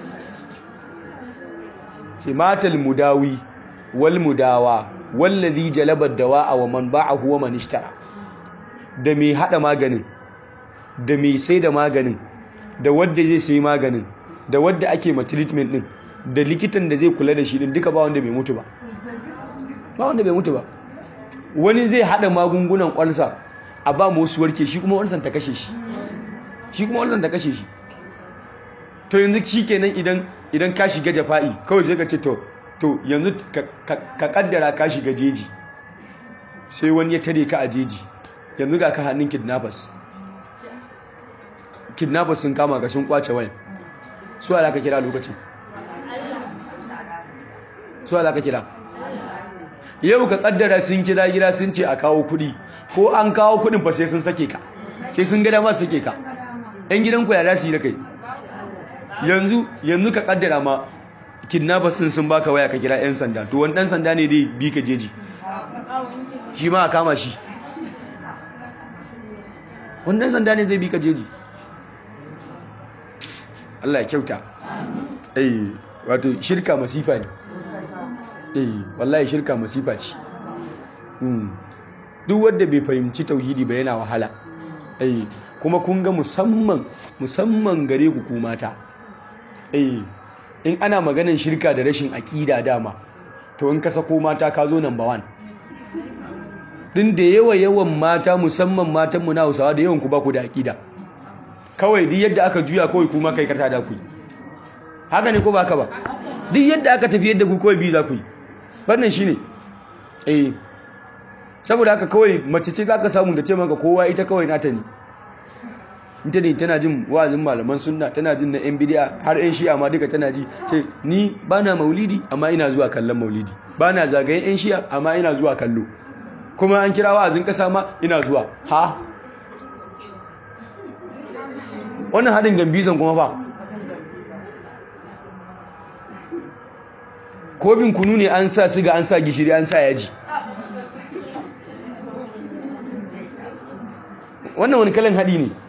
ce matal mudawi wal mudawa wallazi jalaba dawa'a wa man ba'ahu wa man ishtara da mai hada maganin da mai sai da maganin da wanda zai sai maganin da wanda ake ma treatment din da likitan da zai kula da shi din duka ba wanda bai mutu ba ba wanda bai mutu ba wani zai hada magungunan kwalsa a ba mu wasu warke shi kuma wansan ta kashe shi shi kuma wansan ta kashe shi to yanzu shi kenan idan idan ka shiga jafa'i kawai sai ka ce to to yanzu ka kaddara ka shiga jeji sai wani ya tare ka a jeji yanzu ga ka hannun kidnappers kidnappers sun kama ga sun kwace wayan su ala ka kira lokacin su ala ka kira yau ka kaddara sun kira gida sun ce a kawo kuɗi ko an kawo kuɗin fa sai sun sake ka sai sun gada ma sake ka yan gidanku ya za su yi da kai yanzu yanzu ka kaddara ma kidnappers sun sun baka waya ka kira yan sanda to wani dan sanda ne dai bi ka jeji shi ma a kama shi wani dan sanda ne zai bi ka jeji Allah ya kyauta eh wato shirka masifa ne eh wallahi shirka masifa ce duk wanda bai fahimci tauhidi ba yana wahala eh kuma kun ga musamman musamman gare ku ku mata eh in ana maganin shirka da rashin aƙida dama to in ka sako mata ka zo number one din da yawa yawan mata musamman matan mu na Hausawa da yawan ku ba ku da aƙida kawai duk yadda aka juya kawai kuma kai karta da ku haka ne ko ba ka ba duk yadda aka tafi yadda ku kawai bi za ku yi wannan shine eh saboda haka kawai mace ce zaka samu da ce maka kowa ita kawai nata ne ita ne tana jin wa'azin malaman sunna tana jin na yan bid'a har yan shi'a ma duka tana ji ce ni bana maulidi amma ina zuwa kallon maulidi bana zagayen yan shi'a amma ina zuwa kallo kuma an kira wa'azin kasa ma ina zuwa ha wannan hadin gambizan kuma fa kobin kunu ne an sa siga an sa gishiri an sa yaji wannan wani kalan haɗi ne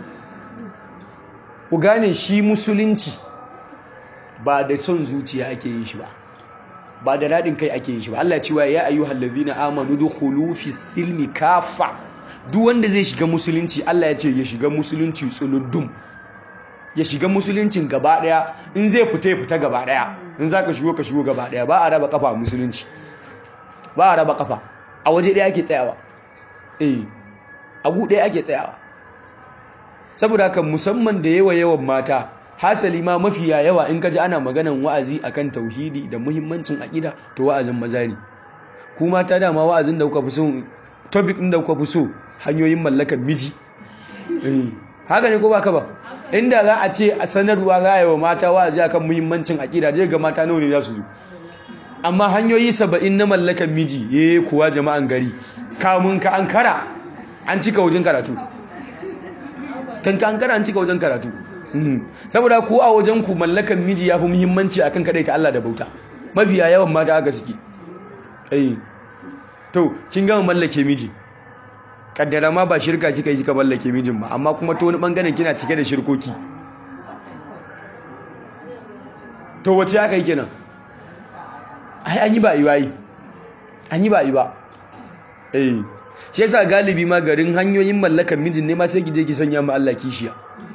ku gane shi musulunci ba da son zuciya ake yin shi ba ba da daɗin kai ake yin shi ba Allah cewa ya ayyu hallazina amanu dukhulu fi silmi kafa duk wanda zai shiga musulunci Allah ya ce ya shiga musulunci tsuluddum ya shiga musuluncin gaba daya in zai fita ya fita gaba daya in zaka shigo ka shigo gaba daya ba a raba kafa a musulunci ba a raba kafa a waje daya ake tsayawa eh a gu daya ake tsayawa saboda haka musamman da yawa yawan mata hasali ma mafiya yawa in kaji ana maganan wa'azi akan tauhidi da muhimmancin aqida to wa'azin maza ne ku mata dama wa'azin da kuka fi so topic din da kuka fi so hanyoyin mallakar miji eh haka ne ko baka ba inda za a ce a sanarwa za a yi wa mata wa'azi akan muhimmancin aqida zai ga mata nawa ne za su zo amma hanyoyi saba'in na mallakar miji eh kuwa jama'an gari kamun ka ankara an cika wajen karatu kan ka ankara an cika wajen karatu saboda ku a wajen ku mallakan miji ya fi muhimmanci akan kadai ta Allah da bauta mafiya yawan mata haka suke eh to kin gama mallake miji kaddara ma ba shirka kika yi kika mallake mijin ba amma kuma to wani bangaren kina cike da shirkoki to wace aka yi kenan ai an yi ba yi wayi an yi ba yi ba eh shi yasa galibi ma garin hanyoyin mallakan mijin ne ma sai ki je ki sanya ma Allah kishiya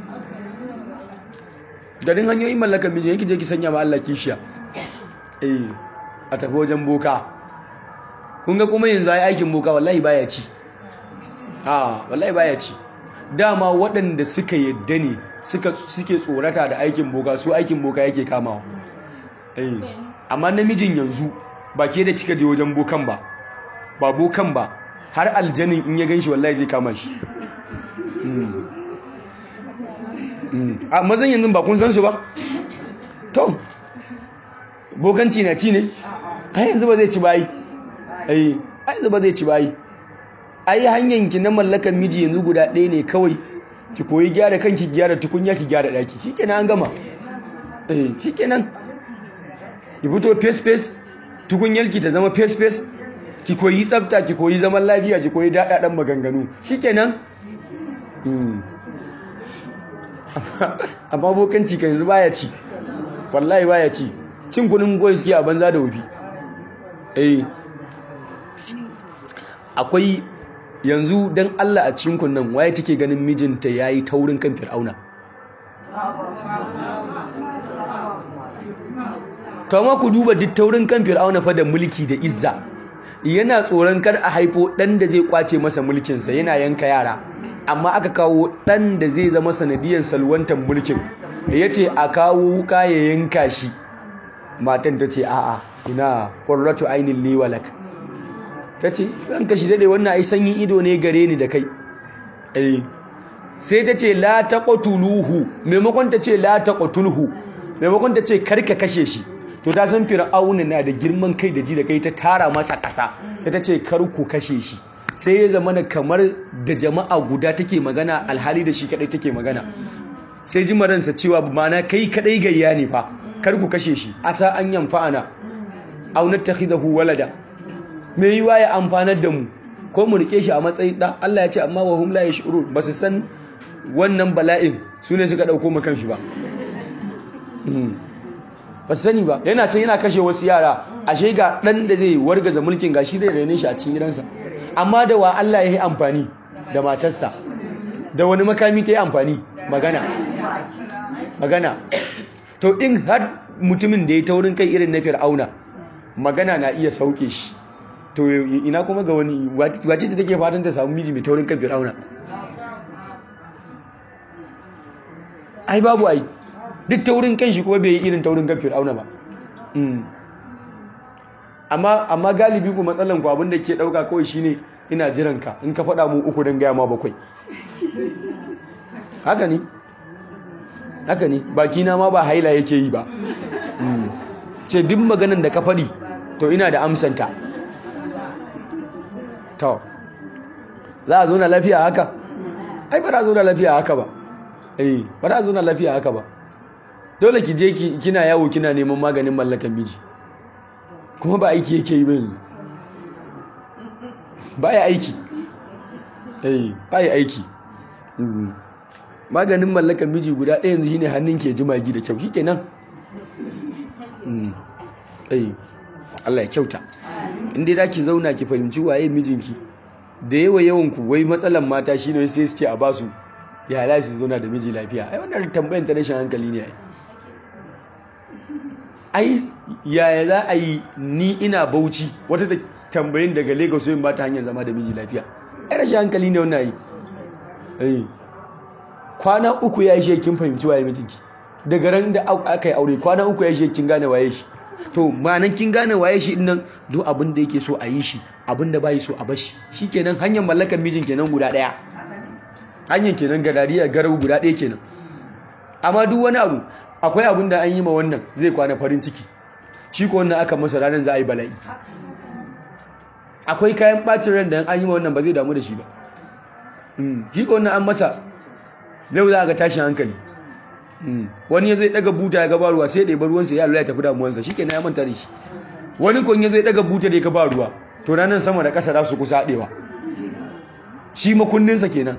garin hanyoyin mallakan mijin yake je ki sanya ma Allah kishiya eh a tafi wajen boka kun ga kuma yanzu ai aikin boka wallahi baya ci a wallahi baya ci dama waɗanda suka yadda ne suka suke tsorata da aikin boka su aikin boka yake kamawa eh amma namijin yanzu ba ke da kika je wajen bokan ba ba bokan ba har aljanin in ya ganshi wallahi zai kama shi a mazan yanzu ba kun san su ba to bokanci na ci ne a yanzu ba zai ci bayi ai a yanzu ba zai ci bayi ai hanyar ki na mallakan miji yanzu guda ɗaya ne kawai ki koyi gyara kanki gyara tukunya ki gyara ɗaki shikenan an gama eh shikenan ki fito face face tukunyarki ta zama face face ki koyi tsafta ki koyi zaman lafiya ki koyi daɗaɗen maganganu shikenan amma bokanci ka yanzu baya ci wallahi baya ci cin kunin goyi suke a banza da wufi eh akwai yanzu don Allah a cikin kunnan waye take ganin mijinta yayi taurin kan fir'auna to amma ku duba duk taurin kan fir'auna fa da mulki da izza yana tsoron kar a haifo dan da zai kwace masa mulkinsa yana yanka yara amma aka kawo dan da zai zama sanadiyar salwantar mulkin da ya ce a kawo wuka ya yanka shi matan ta ce a'a ina ƙwarratu ainihin liwalak ta ce ranka shi daɗe wannan ai sanyin ido ne gare ni da kai sai ta ce la ta ƙotuluhu maimakon ta ce la ta ƙotulhu maimakon ta ce karka kashe shi to ta san fir'auna na da girman kai da ji da kai ta tara masa ƙasa sai ta ce kar ku kashe shi sai ya zama da kamar da jama'a guda take magana alhali da shi kadai take magana sai ji maransa cewa mana kai kadai gayya ne fa kar ku kashe shi asa an yanfa'ana aw nattakhidahu walada me yiwa ya amfanar da mu ko mu rike shi a matsayin da Allah ya ce amma wa hum la yash'urun ba su san wannan bala'in su ne suka dauko mu kanshi ba ba su sani ba yana can yana kashe wasu yara ashe ga dan da zai wargaza mulkin gashi zai rene shi a cikin gidansa amma da wa Allah ya yi amfani da matarsa da wani makami ta yi amfani magana magana to in har mutumin da ya taurin kai irin na fir'auna magana na iya sauke shi to ina kuma ga wani wace ta take fatan ta samu miji mai taurin kan fir'auna ai babu ai duk taurin kan shi kuma bai yi irin taurin kan fir'auna ba amma amma galibi ku matsalan ku abin da ke dauka kawai shine ina jiran ka in ka faɗa mu uku don gaya ma bakwai haka ne haka ne baki na ma ba haila yake yi ba ce duk maganan da ka faɗi to ina da amsanta to za a zo na lafiya haka ai ba za a zo na lafiya haka ba eh ba za a zo na lafiya haka ba dole ki je kina yawo kina neman maganin mallakan miji kuma ba aiki yake yi ba yanzu ba ya aiki eh ba ya aiki maganin mallakan miji guda ɗaya yanzu shine hannun ke ji magi da kyau shikenan eh Allah ya kyauta inda za ki zauna ki fahimci waye mijinki da yawa yawan ku wai matsalan mata shine sai su ce a basu ya halaye su zauna da miji lafiya ai wannan tambayan ta rashin hankali ne ai ai yaya za a yi ni ina bauchi wata da tambayin daga lagos yin ba ta hanyar zama da miji lafiya ai rashin hankali ne wannan yi kwana uku ya ishe kin fahimci waye mijinki daga ran da aka yi aure kwana uku ya ishe kin gane waye shi to ma'anan kin gane waye shi nan duk abin da yake so a yi shi abin da bai so a bashi shikenan hanyar mallakar mijin kenan guda daya hanyar kenan gadariya garau guda daya kenan amma duk wani abu akwai abin da an yi ma wannan zai kwana farin ciki shi ko wannan aka masa ranar za a yi bala'i akwai kayan bacin ran da an yi ma wannan ba zai damu da shi ba shi ko wannan an masa zai za a ga tashin hankali wani ya zai daga buta ya gaba ruwa sai ya ɗaiba ruwansa ya lura ya tafi damuwansa shi kenan ya manta da shi wani kon ya zai daga buta da ya gaba ruwa to ranar sama da ƙasa za su kusa haɗewa shi makunninsa kenan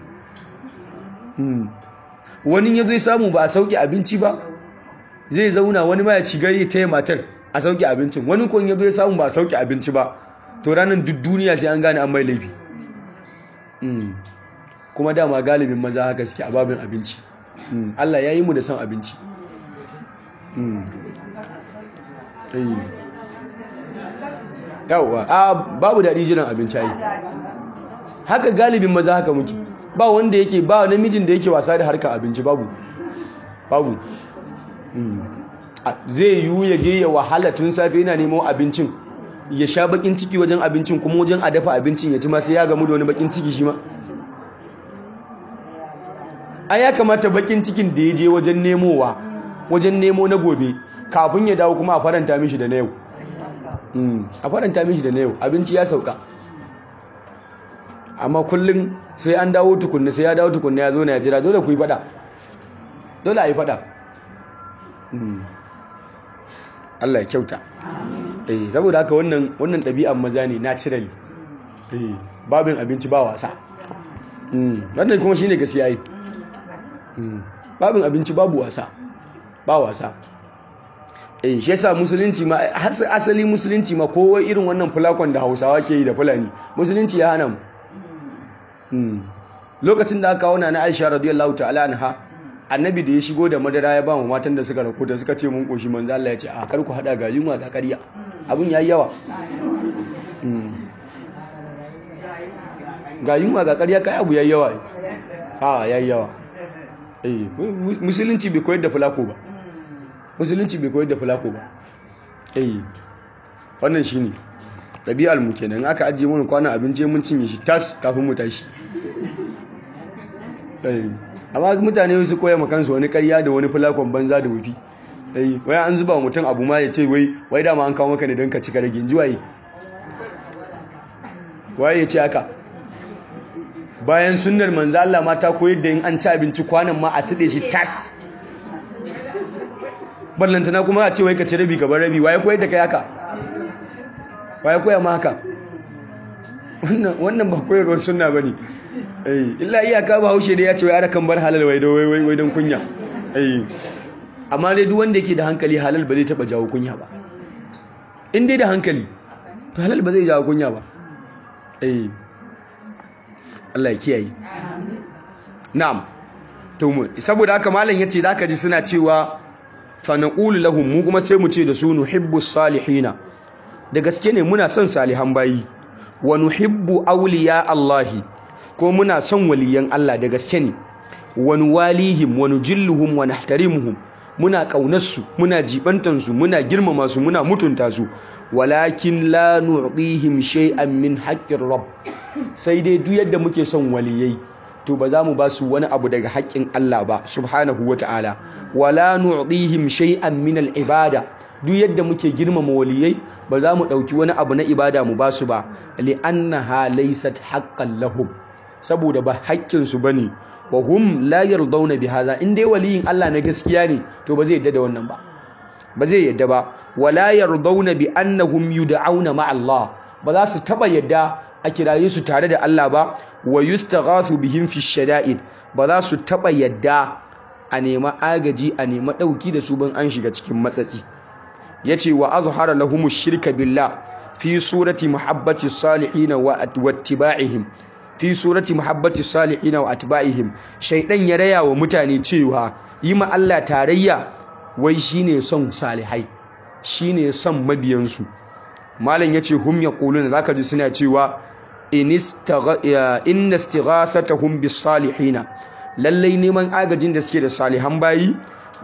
wani ya zai samu ba a sauke abinci ba zai zauna wani ma ya ci gari ta yi matar a sauke abincin wani kon ya zai samu ba a sauke abinci ba to ranar duk duniya sai an gane an mai laifi kuma dama galibin maza haka suke a babin abinci Allah ya yi mu da son abinci yawwa a babu daɗi jiran abinci yi haka galibin maza haka muke ba wanda yake ba namijin da yake wasa da harkar abinci babu babu zai yiwu ya je ya wahala tun safe yana nemo abincin ya sha bakin ciki wajen abincin kuma wajen a dafa abincin ya ci ma sai ya gamu da wani bakin ciki shi ma a ya kamata bakin cikin da ya je wajen nemowa wajen nemo na gobe kafin ya dawo kuma a faranta mishi da na yau a faranta mishi da na yau abinci ya sauka amma kullum sai an dawo tukunna sai ya dawo tukunna ya zo na ya jira dole ku yi fada dole a yi fada Allah ya kyauta eh saboda haka wannan wannan ɗabi'an maza ne naturally eh babin abinci ba wasa wannan kuma shine gaskiya yi babin abinci babu wasa ba wasa eh shi yasa musulunci ma asali musulunci ma kowa irin wannan fulakon da Hausawa ke yi da Fulani musulunci ya hana mu lokacin da aka kawo na Aisha radiyallahu ta'ala anha annabi da ya shigo da madara ya ba mu matan da suka rako da suka ce mun koshi manzo Allah ya ce a kar ku hada ga yunwa ga ƙarya abun yayi yawa ga yunwa ga ƙarya kai abu yayi yawa a yayi yawa eh musulunci bai koyar da fulako ba musulunci bai koyar da fulako ba eh wannan shine ɗabi'ar mu kenan aka ajiye mana kwana abinci mun cinye shi tas kafin mu tashi eh amma mutane su koya ma kansu wani ƙarya da wani fulakon banza da wufi eh wai an zuba wa mutum abu ma ya ce wai wai dama an kawo maka ne don ka cika rage ji waye waye ya ce haka bayan sunnar manzo Allah mata koyar da in an ci abinci kwanan ma a side shi tas ballantana kuma a ce wai ka ci rabi gaban rabi waye koyar da kai haka waye koya ma haka wannan ba koyarwar sunna bane eh illa iyaka ba haushe da ya ce wai ara kan bar halal wai wai wai don kunya eh amma dai duk wanda yake da hankali halal ba zai taba jawo kunya ba in dai da hankali to halal ba zai jawo kunya ba eh Allah ya kiyaye na'am to mu saboda haka malam yace zaka ji suna cewa fa naqulu lahum mu kuma sai mu ce da su nuhibbu salihina da gaske ne muna son salihan bayi wa nuhibbu awliya Allahi ko muna son waliyan Allah da gaske ne wa nuwalihim wa nujilluhum wa nahtarimuhum muna kaunarsu muna jibantansu muna girmama su muna mutunta su walakin la nu'dihim shay'an min haqqir rabb sai dai duk yadda muke son waliyai to ba za mu ba su wani abu daga haƙƙin Allah ba subhanahu wata'ala wala nu'dihim shay'an min al-ibada duk yadda muke girmama waliyai ba za mu ɗauki wani abu na ibada mu ba su ba li'annaha laysat haqqan lahum saboda ba haƙƙin su bane wa hum la yardawna bi hadha in dai waliyin Allah na gaskiya ne to ba zai yadda da wannan ba ba zai yadda ba wala yardawna bi annahum yud'auna ma Allah ba za su taba yadda a kiraye su tare da Allah ba wa yustaghathu bihim fi shada'id ba za su taba yadda a nema agaji a nema dauki da su ban an shiga cikin matsatsi yace wa azhara lahum shirka billah fi surati muhabbati salihin wa ittiba'ihim fi surati muhabbati salihin wa atba'ihim shaydan ya raya wa mutane cewa yi ma Allah tarayya wai shine son salihai shine son mabiyansu malam yace hum yaquluna zaka ji suna cewa inna istighathatahum bis salihin lallai neman agajin da suke da salihan bayi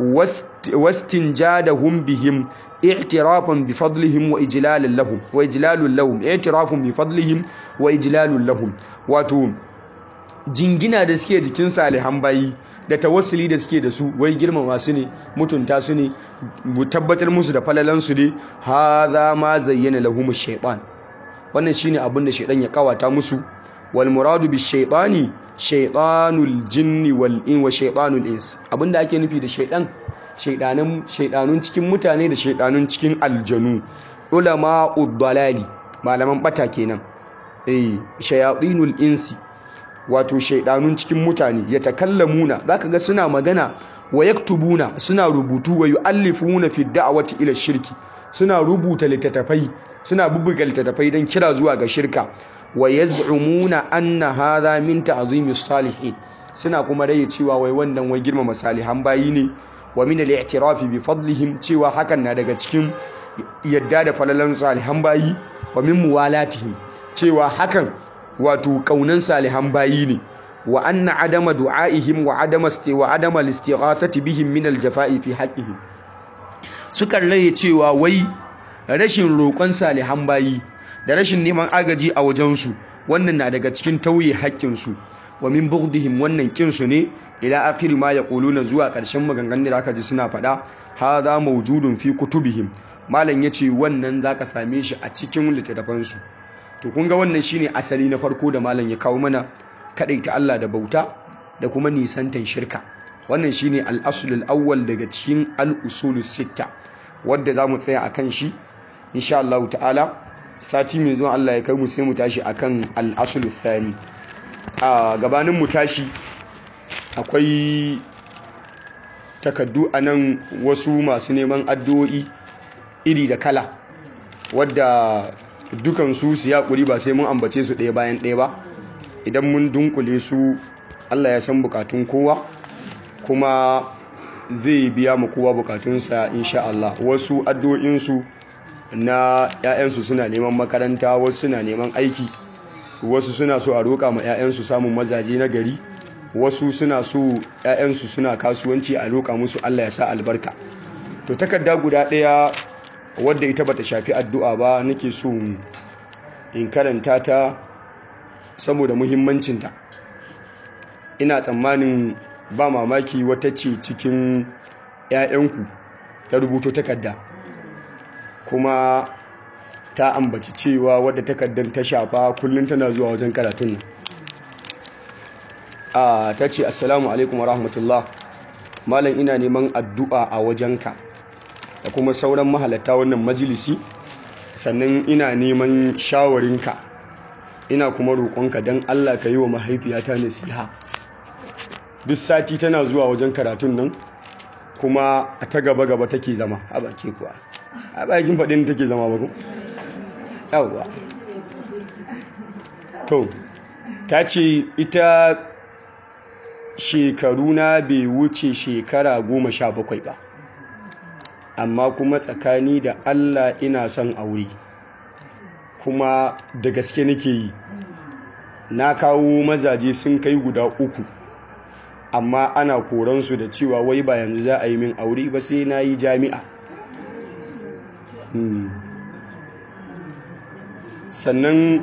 wastinjadahum bihim i'tirafan bi fadlihim wa ijlalan lahum wa ijlalun lahum i'tirafun bi fadlihim wa ijlalun lahum wato jingina da suke jikin salihan bayi da tawassuli da suke da su wai girmama su ne mutunta su ne tabbatar musu da falalan su ne hadha ma zayyana lahum ash-shaytan wannan shine abin da shaytan ya kawata musu wal muradu bi shaytani shaytanul jinni wal in wa shaytanul ins abinda ake nufi da shaytan shaydanan shaydanun cikin mutane da shaydanun cikin aljanu ulama uddalali malaman bata kenan eh shayatinul insi wato shaidanun cikin mutane ya takallamuna zaka ga suna magana wa yaktubuna suna rubutu wa yu'allifuna fi da'wati ila shirki suna rubuta littattafai suna bubbuga littattafai don kira zuwa ga shirka wa yaz'umuna anna hadha min ta'zimi salihin suna kuma raye cewa wai wannan wai girmama salihan bayi ne wa min al-i'tirafi bi fadlihim cewa hakan na daga cikin yadda da falalan salihan bayi wa min muwalatihim cewa hakan wato kaunan salihan bayi ne wa anna adama du'aihim wa adama wa adama listighathati bihim min aljafa'i fi haqqihim sukan raye cewa wai rashin roƙon salihan bayi da rashin neman agaji a wajensu wannan na daga cikin tauye haƙƙinsu wa min bughdihim wannan kinsu ne ila akhir ma yaquluna zuwa ƙarshen maganganun da aka ji suna faɗa hadha mawjudun fi kutubihim malam yace wannan zaka same shi a cikin littattafansu to kun ga wannan shine asali na farko da malam ya kawo mana kadaita Allah da bauta da kuma nisantan shirka wannan shine al-aslul awwal daga cikin al-usul sitta wanda zamu tsaya akan shi insha Allah ta'ala sati mai zuwa Allah ya kai mu sai mu tashi akan al-aslul thani a gabanin mu tashi akwai takaddu anan wasu masu neman addu'o'i iri da kala wadda dukansu su ya ƙuri ba sai mun ambace su ɗaya bayan ɗaya ba idan mun dunkule su allah ya san bukatun kowa kuma zai biya mu kowa bukatunsa insha Allah wasu addu'o'insu na 'ya'yansu suna neman makaranta wasu suna neman aiki wasu suna so a roƙa ma 'ya'yansu samun mazaje na gari wasu suna so 'ya'yansu suna kasuwanci a roƙa musu allah ya sa albarka to takarda guda ɗaya wadda ita bata shafi addu'a ba nake so in karanta ta saboda muhimmancinta ina tsammanin ba mamaki wata ce cikin 'ya'yanku ta rubuto takarda kuma ta ambaci cewa wadda takardar ta shafa kullum tana zuwa wajen karatun nan a ta ce assalamu alaikum wa rahmatullah malam ina neman addu'a a wajenka da kuma sauran mahalatta wannan majalisi sannan ina neman shawarinka ina kuma roƙonka don allah ka yi wa mahaifiyata nasiha duk sati tana zuwa wajen karatun nan kuma a ta gaba-gaba take zama a baki kuwa a bakin faɗin take zama ba ku yawwa to ta ce ita shekaru na bai wuce shekara goma sha bakwai ba amma kuma tsakani da allah ina son aure kuma da gaske nake yi na kawo mazaje sun kai guda uku amma ana koransu da cewa wai ba yanzu za a yi min aure ba sai na yi jami'a sannan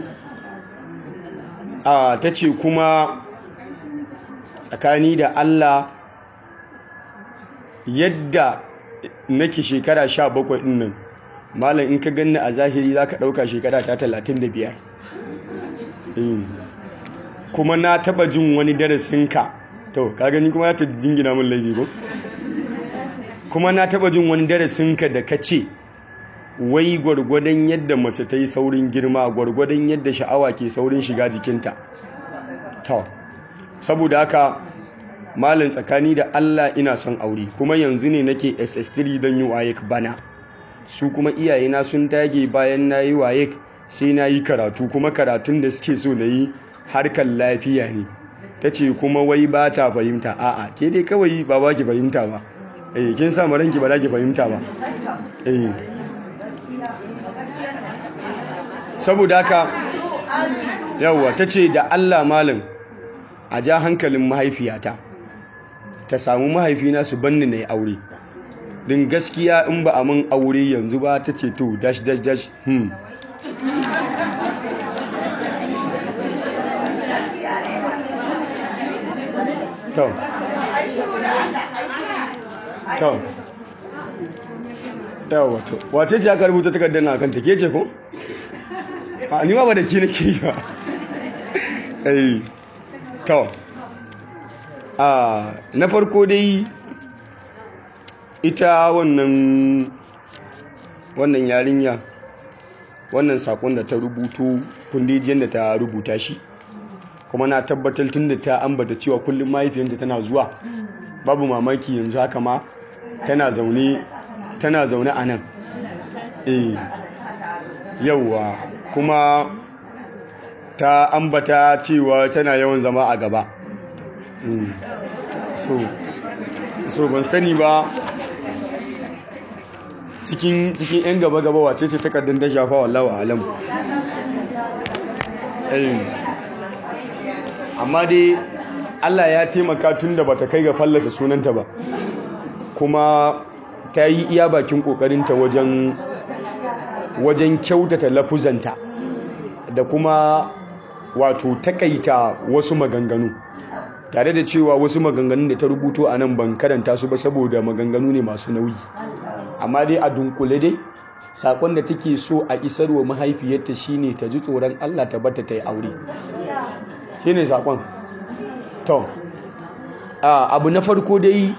a ta ce kuma tsakani da allah yadda nake shekara sha bakwai nan malam in ka ganni a zahiri za ka ɗauka shekara ta talatin da biyar kuma na taba jin wani darasinka to ka gani kuma ya ta jingina min laifi ko kuma na taba jin wani darasinka da ka ce wai gwargwadon yadda mace ta yi saurin girma gwargwadon yadda sha'awa ke saurin shiga jikinta to saboda haka malin tsakani da Allah ina son aure kuma yanzu ne nake SS3 don yi wayek bana su kuma iyayena sun dage bayan na yi wayek sai na yi karatu kuma karatun da suke so na yi harkar lafiya ne ta ce kuma wai ba ta fahimta a'a ke dai kawai ba ba ki fahimta ba eh kin sa ranki ba za ki fahimta ba eh saboda haka yawwa ta ce da Allah malam a ja hankalin mahaifiyata ta samu mahaifina su banni na yi aure din gaskiya in ba a mun aure yanzu ba ta ce to dash dash dash hmm to to yawa to wace ce aka rubuta takardar na kanta ke ce ko a ni ba da ke nake yi ba eh to a na farko dai ita wannan wannan yarinya wannan sakon da ta rubuto kundijiyar da ta rubuta shi kuma na tabbatar tun da ta ambata cewa kullum mahaifiyanta tana zuwa babu mamaki yanzu haka ma tana zaune tana zaune a nan eh yauwa kuma ta ambata cewa tana yawan zama a gaba so so ban sani ba cikin cikin yan gaba gaba wace ce takardun ta shafa wallawa alam amma dai Allah ya taimaka tun da bata kai ga fallasa sunanta ba kuma ta yi iya bakin kokarinta wajen wajen kyautata lafuzanta da kuma wato takaita wasu maganganu tare da cewa wasu maganganun da ta rubuto a nan ban karanta su ba saboda maganganu ne masu nauyi amma dai a dunkule dai sakon da take so a isarwa mahaifiyarta shine ta ji tsoron Allah ta bata ta yi aure shine sakon to abu na farko dai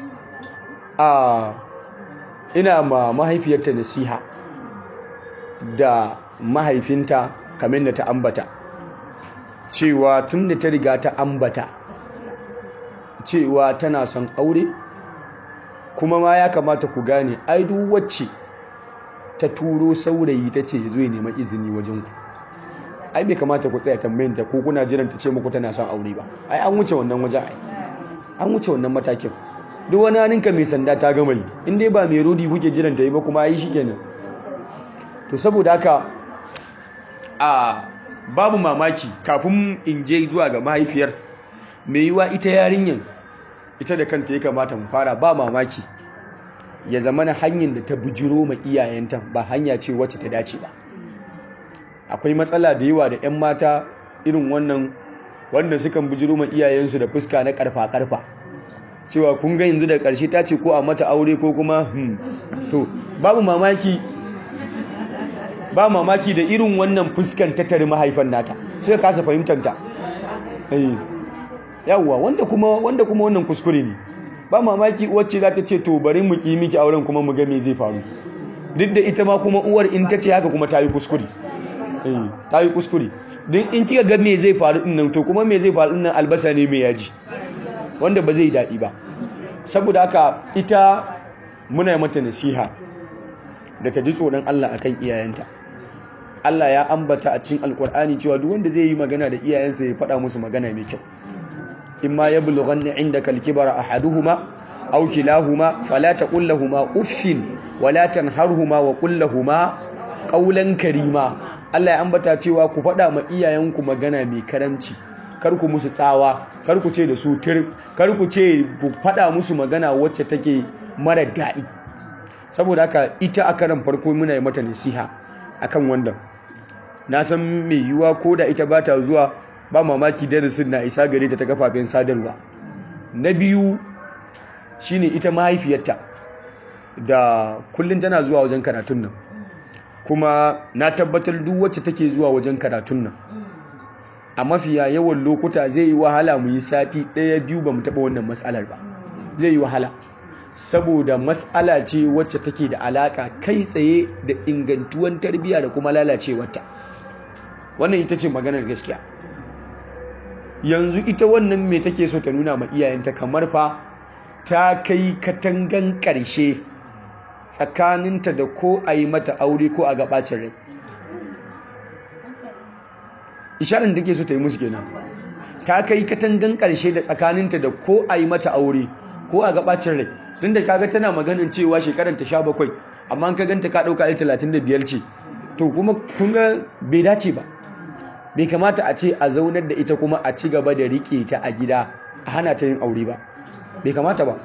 a ina ma mahaifiyarta nasiha da mahaifinta kamar da ta ambata cewa tun da ta riga ta ambata cewa tana son aure kuma ma ya kamata ku gane ai duk wacce ta turo saurayi ta ce zo ya nema izini wajen ku ai bai kamata ku tsaya tambayin ta ko kuna jiran ta ce muku tana son aure ba ai an wuce wannan wajen ai an wuce wannan matakin duk wani hannunka mai sanda ta gama yi in dai ba mai rodi kuke jiran ta yi ba kuma ai shikenan to saboda haka a babu mamaki kafin in je zuwa ga mahaifiyar mai yiwa ita yarinyar ita da kanta ya kamata mu fara ba mamaki ya zama na hanyar da ta bujiro ma iyayenta ba hanya ce wacce ta dace ba akwai matsala da yawa da 'yan mata irin wannan wanda sukan bujiro ma iyayensu da fuska na karfa-karfa cewa kun ga yanzu da ƙarshe ta ce ko a mata aure ko kuma hmm to babu mamaki ba mamaki da irin wannan fuskan ta tare mahaifan nata sai ka kasa fahimtar ta eh yawwa wanda kuma wanda kuma wannan kuskure ne ba mamaki wacce za ta ce to bari mu ki miki auren kuma mu ga me zai faru duk da ita ma kuma uwar in ta ce haka kuma ta yi kuskure eh ta yi kuskure don in kika ga me zai faru din nan to kuma me zai faru din nan albasa ne mai yaji wanda ba zai daɗi ba saboda haka ita muna mata nasiha da ta ji tsoron Allah akan iyayenta Allah ya ambata a cikin alkur'ani cewa duk wanda zai yi magana da iyayensa ya faɗa musu magana mai kyau imma yablughanna indaka al-kibara ahaduhuma aw kilahuma fala taqul lahumu uffin wala tanharhuma wa qul lahumu qawlan karima Allah ya ambata cewa ku faɗa ma iyayenku magana mai karamci kar ku musu tsawa kar ku ce da su tir kar ku ce ku faɗa musu magana wacce take mara daɗi saboda haka ita a karan farko muna yi mata nasiha akan wannan na san mai yiwuwa ko da ita ba ta zuwa ba mamaki darasin na isa gare ta ta kafafen sadarwa na biyu shine ita mahaifiyarta da kullum tana zuwa wajen karatun nan kuma na tabbatar duk wacce take zuwa wajen karatun nan a mafiya yawan lokuta zai yi wahala mu yi sati ɗaya biyu ba mu taɓa wannan matsalar ba zai yi wahala saboda matsala ce wacce take da alaka kai tsaye da ingantuwan tarbiyya da kuma lalacewarta wannan ita ce maganar gaskiya yanzu ita wannan me take so ta nuna ma iyayenta kamar fa ta kai katangan ƙarshe tsakaninta da ko a yi mata aure ko a gabacin rai isharar da take so ta yi musu kenan ta kai katangan ƙarshe da tsakaninta da ko a yi mata aure ko a gabacin rai tun da kaga tana maganin cewa shekarar ta sha bakwai amma ka ganta ka ɗauka talatin da biyar ce to kuma kun ga bai dace ba bai kamata a ce a zaunar da ita kuma a ci gaba da riƙe ta a gida a hana ta yin aure ba bai kamata ba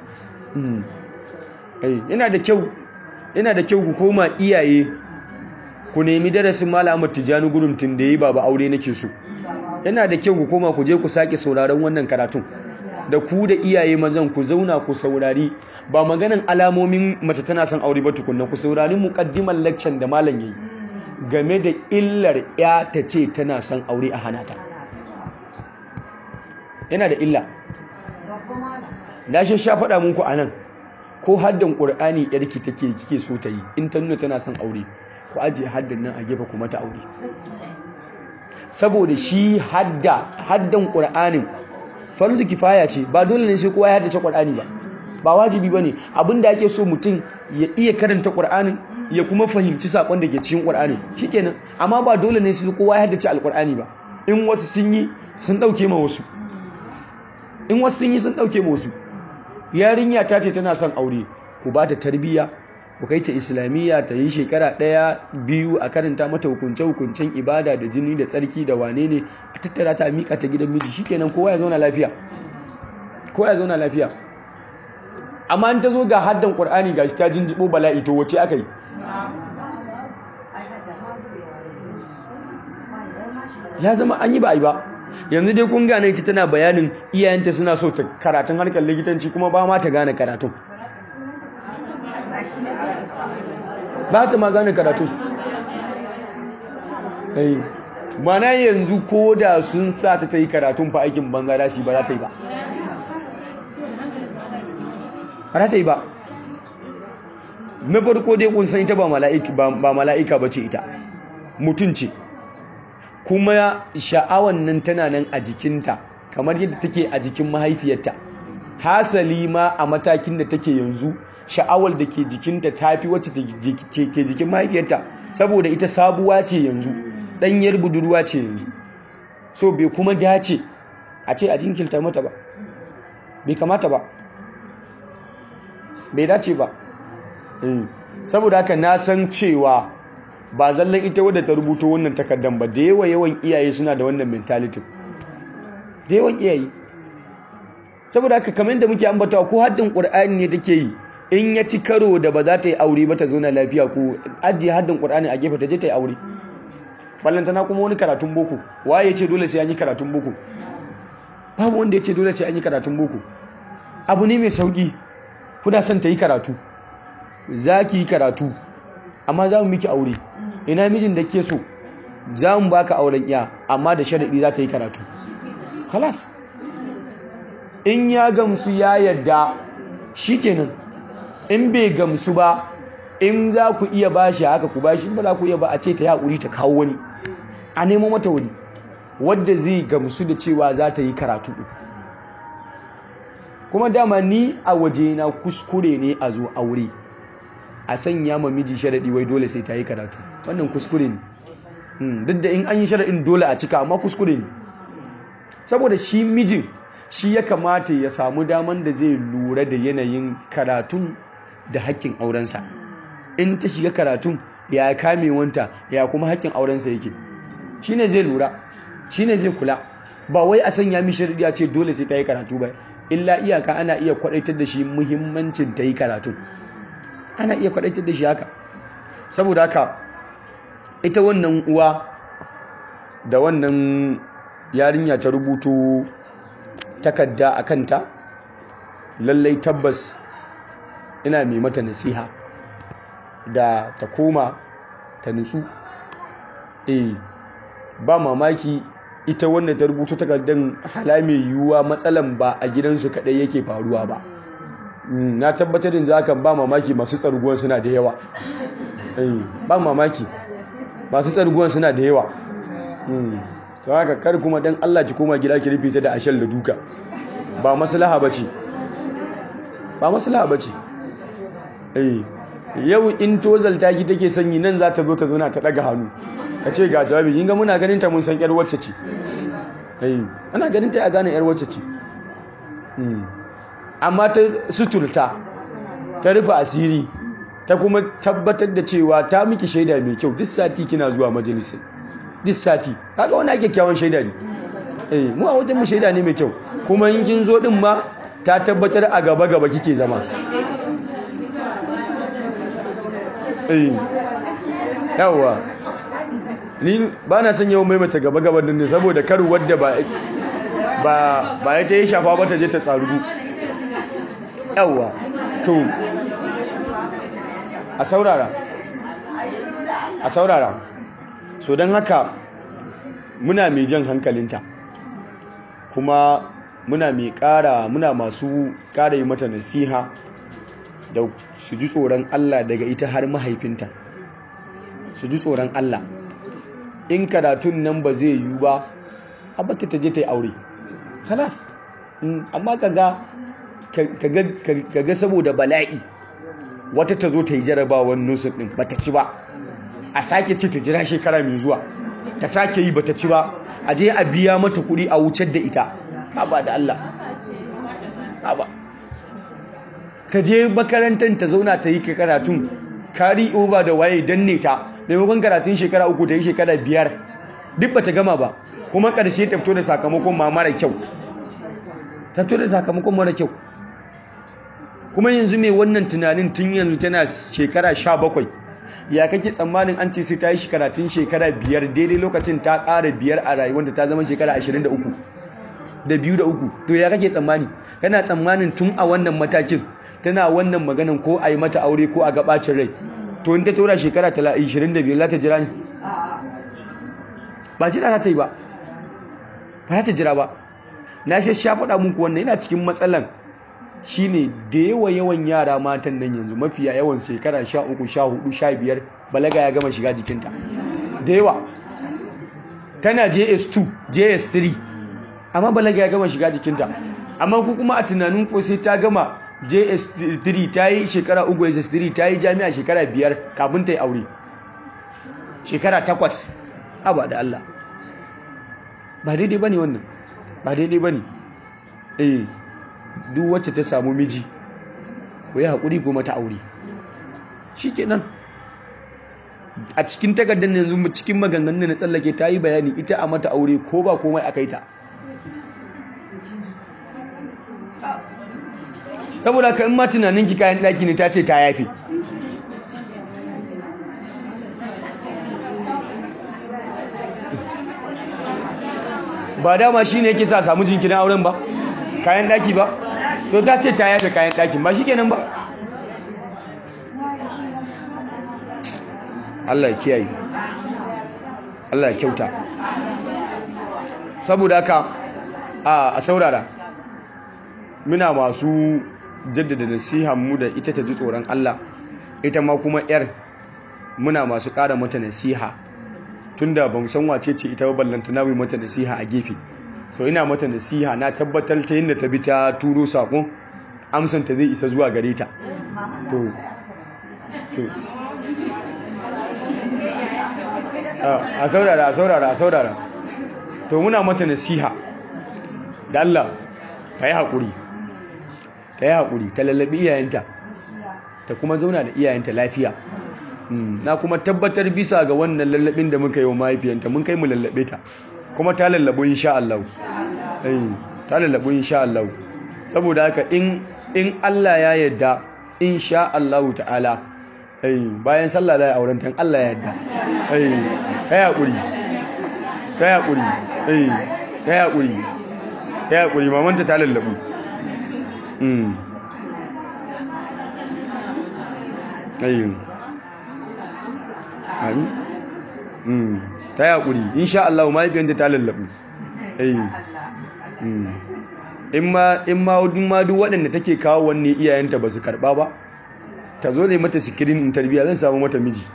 yana da kyau yana da kyau ku koma iyaye ku nemi darasin malamar tijjani gudun tun da yi ba aure nake so yana da kyau ku koma ku je ku sake sauraron wannan karatun da ku da iyaye mazan ku zauna ku saurari ba maganan alamomin mace tana son aure ba tukunna ku saurari muqaddiman lecture da malam yayi game da illar ya ta ce tana son aure a hanata yana da illa na shi sha faɗa muku anan ko haddan qur'ani yarki take kike so ta yi in ta nuna tana son aure ku ajiye haddan nan a gefe ku mata aure saboda shi hadda haddan qur'anin fardu kifaya ce ba dole ne sai kowa ya haddace Qur'ani ba ba wajibi bane abinda ake so mutum ya iya karanta Qur'anin ya kuma fahimci sakon da ke cikin Qur'ani shikenan amma ba dole ne sai kowa ya haddace Al-Qur'ani ba in wasu sun yi sun dauke ma wasu in wasu sun yi sun dauke ma wasu yarinya ta ce tana son aure ku ba ta tarbiyya ku kai ta islamiyya ta yi shekara ɗaya biyu a karanta mata hukunce-hukuncen ibada da jini da tsarki da wane ne a tattara ta miƙa ta gidan miji shikenan kowa ya zauna lafiya kowa ya zauna lafiya amma in ta zo ga haddan ƙur'ani ga shi ta jinjibo bala'i to wace aka yi ya zama an yi ba a yi ba yanzu dai kun gane ita tana bayanin iyayenta suna so ta karatun harkar likitanci kuma ba ma ta gane karatun ba ta ma gane karatu mana yanzu ko da sun sa ta ta yi karatun fa aikin banza da shi ba za ta yi ba ba za ta yi ba na farko dai kun san ita ba mala'ika ba ce ita mutum ce kuma sha'awan nan tana nan a jikinta kamar yadda take a jikin mahaifiyarta hasali ma a matakin da take yanzu sha'awar da ke jikinta ta fi wacce ke jikin mahaifiyarta saboda ita sabuwa ce yanzu ɗanyar budurwa ce yanzu so bai kuma dace a ce a jinkilta mata ba bai kamata ba bai dace ba saboda haka na san cewa ba zallan ita wadda ta rubuto wannan takardar ba da yawa yawan iyaye suna da wannan mentality da yawan iyaye saboda haka kamar da muke ambatawa ko haddin ƙur'ani ne take yi in ya ci karo da ba za ta yi aure ba ta zauna lafiya ko ajiye haddin ƙur'ani a gefe ta je ta yi aure ballantana kuma wani karatun boko waye ce dole sai an yi karatun boko babu wanda ya ce dole sai an yi karatun boko abu ne mai sauki kuna son ta yi karatu za ki yi karatu amma za mu miki aure ina mijin da ke so za mu baka auren ya amma da sharaɗi za ta yi karatu halas in ya gamsu ya yadda shi kenan in bai gamsu ba in za ku iya bashi haka ku bashi in ba za ku iya ba a ce ta yaƙuri ta kawo wani a nemo mata wani wadda zai gamsu da cewa za ta yi karatu kuma dama ni a waje na kuskure ne a zo aure a sanya ma miji sharaɗi wai dole sai ta yi karatu wannan kuskure ne duk da in an yi sharaɗin dole a cika amma kuskure ne saboda shi mijin shi ya kamata ya samu daman da zai lura da yanayin karatun da haƙƙin aurensa in ta shiga karatun ya kame wanta ya kuma haƙƙin aurensa yake shi ne zai lura shi ne zai kula ba wai a sanya mishi sharaɗi a ce dole sai ta yi karatu ba illa iyaka ana iya kwaɗaitar da shi muhimmancin ta yi karatun ana iya kwaɗaitar da shi haka saboda haka ita wannan uwa da wannan yarinya ta rubuto takarda a kanta lallai tabbas ina mai mata nasiha da ta koma ta nutsu eh ba mamaki ita wannan ta rubuto takardar hala mai yiwuwa matsalan ba a gidansu kaɗai yake faruwa ba na tabbatar da zakan ba mamaki masu tsarguwan suna da yawa ba mamaki masu tsarguwan suna da yawa sau haka kar kuma dan Allah ki koma gida ki rufe ta da ashal da duka ba maslaha bace ba maslaha bace eh yau in tozalta ki take sanyi nan za ta zo ta zauna ta daga hannu ta ce ga jawabi kin ga muna ganin ta mun san yar wacce ce eh ana ganin ta ya gane yar wacce ce amma ta suturta ta rufe asiri ta kuma tabbatar da cewa ta miki shaida mai kyau duk sati kina zuwa majalisin duk sati kaga wani ake kyawun shaida ne eh mu a wajen mu shaida ne mai kyau kuma in kin zo din ma ta tabbatar a gaba gaba kike zama eh yawa ni ba na son yawan maimaita gaba gaba din ne saboda kar wadda ba ba ba ya ta yi shafa ba ta je ta tsarugu yawa to a saurara a saurara so don haka muna mai jan hankalinta kuma muna mai ƙara muna masu ƙara yi mata nasiha da su ji tsoron Allah daga ita har mahaifinta su ji tsoron Allah in karatun nan ba zai yiwu ba abata ta je ta yi aure halas amma kaga kaga saboda bala'i wata ta zo ta yi jarabawan nusin din bata ci ba a sake ce ta jira shekara mai zuwa ta sake yi bata ci ba a je a biya mata kuɗi a wucar da ita haba da Allah haba ta je makarantar ta zauna ta yi karatun kari over da waye danne ta maimakon karatun shekara uku ta yi shekara biyar duk bata gama ba kuma ƙarshe ta fito da sakamakon ma mara kyau ta fito da sakamakon mara kyau kuma yanzu mai wannan tunanin tun yanzu tana shekara sha bakwai ya kake tsammanin an ce sai ta yi karatun shekara biyar daidai lokacin ta ƙara biyar a rayuwanta ta zama shekara ashirin da uku da biyu da uku to ya kake tsammani kana tsammanin tun a wannan matakin tana wannan maganan ko a yi mata aure ko a gabacin rai to in ta tora shekara ashirin da biyar za ta jira ne ba jira za ta yi ba ba za ta jira ba na shi sha faɗa muku wannan yana cikin matsalan shine da yawa yawan yara matan nan yanzu mafiya yawan shekara sha uku sha hudu sha biyar balaga ya gama shiga jikinta da yawa tana js2 js3 amma balaga ya gama shiga jikinta amma ku kuma a tunanin ko sai ta gama js3 ta yi shekara uku js3 ta yi jami'a shekara biyar kafin ta yi aure shekara takwas abu da Allah ba daidai ba ne wannan ba daidai ba ne eh duk wacce ta samu miji ko ya haƙuri kuma ta aure shi kenan a cikin takardar yanzu cikin maganganun na tsallake ta yi bayani ita a mata aure ko ba komai aka yi ta saboda ka in ma tunaninki kayan ɗaki ne ta ce ta yafi ba dama shi ne yake sa samu jinkirin auren ba kayan ɗaki ba to ta ce ta yafe kayan ɗakin ba shi kenan ba Allah ya kiyaye Allah ya kyauta saboda haka a saurara muna masu jaddada nasiha mu da ita ta ji tsoron Allah ita ma kuma yar muna masu ƙara mata nasiha tunda ba mu san wace ce ita ba ballanta na mata nasiha a gefe so ina mata nasiha na tabbatar ta yadda ta bi ta turo sako amsanta zai isa zuwa gare ta to to a saurara a saurara a saurara to muna mata nasiha da Allah ta yi haƙuri ta yi haƙuri ta lallabi iyayenta ta kuma zauna da iyayenta lafiya na kuma tabbatar bisa ga wannan lallabin da muka yi wa mahaifiyanta mun kai mu lallabe ta kuma ta lallabo insha Allah ta lallabo insha Allah saboda haka in in Allah ya yarda insha Allah ta'ala bayan sallah za a auren tan Allah ya yarda ta haƙuri ta haƙuri ta haƙuri ta haƙuri mamanta ta lallabu ayin amin ta haƙuri insha Allah mahaifiyanta ta lallabu in ma in ma duk waɗanda take kawo wanne iyayenta ba su karɓa ba ta zo ne mata sikirin in tarbiya zan samu mata miji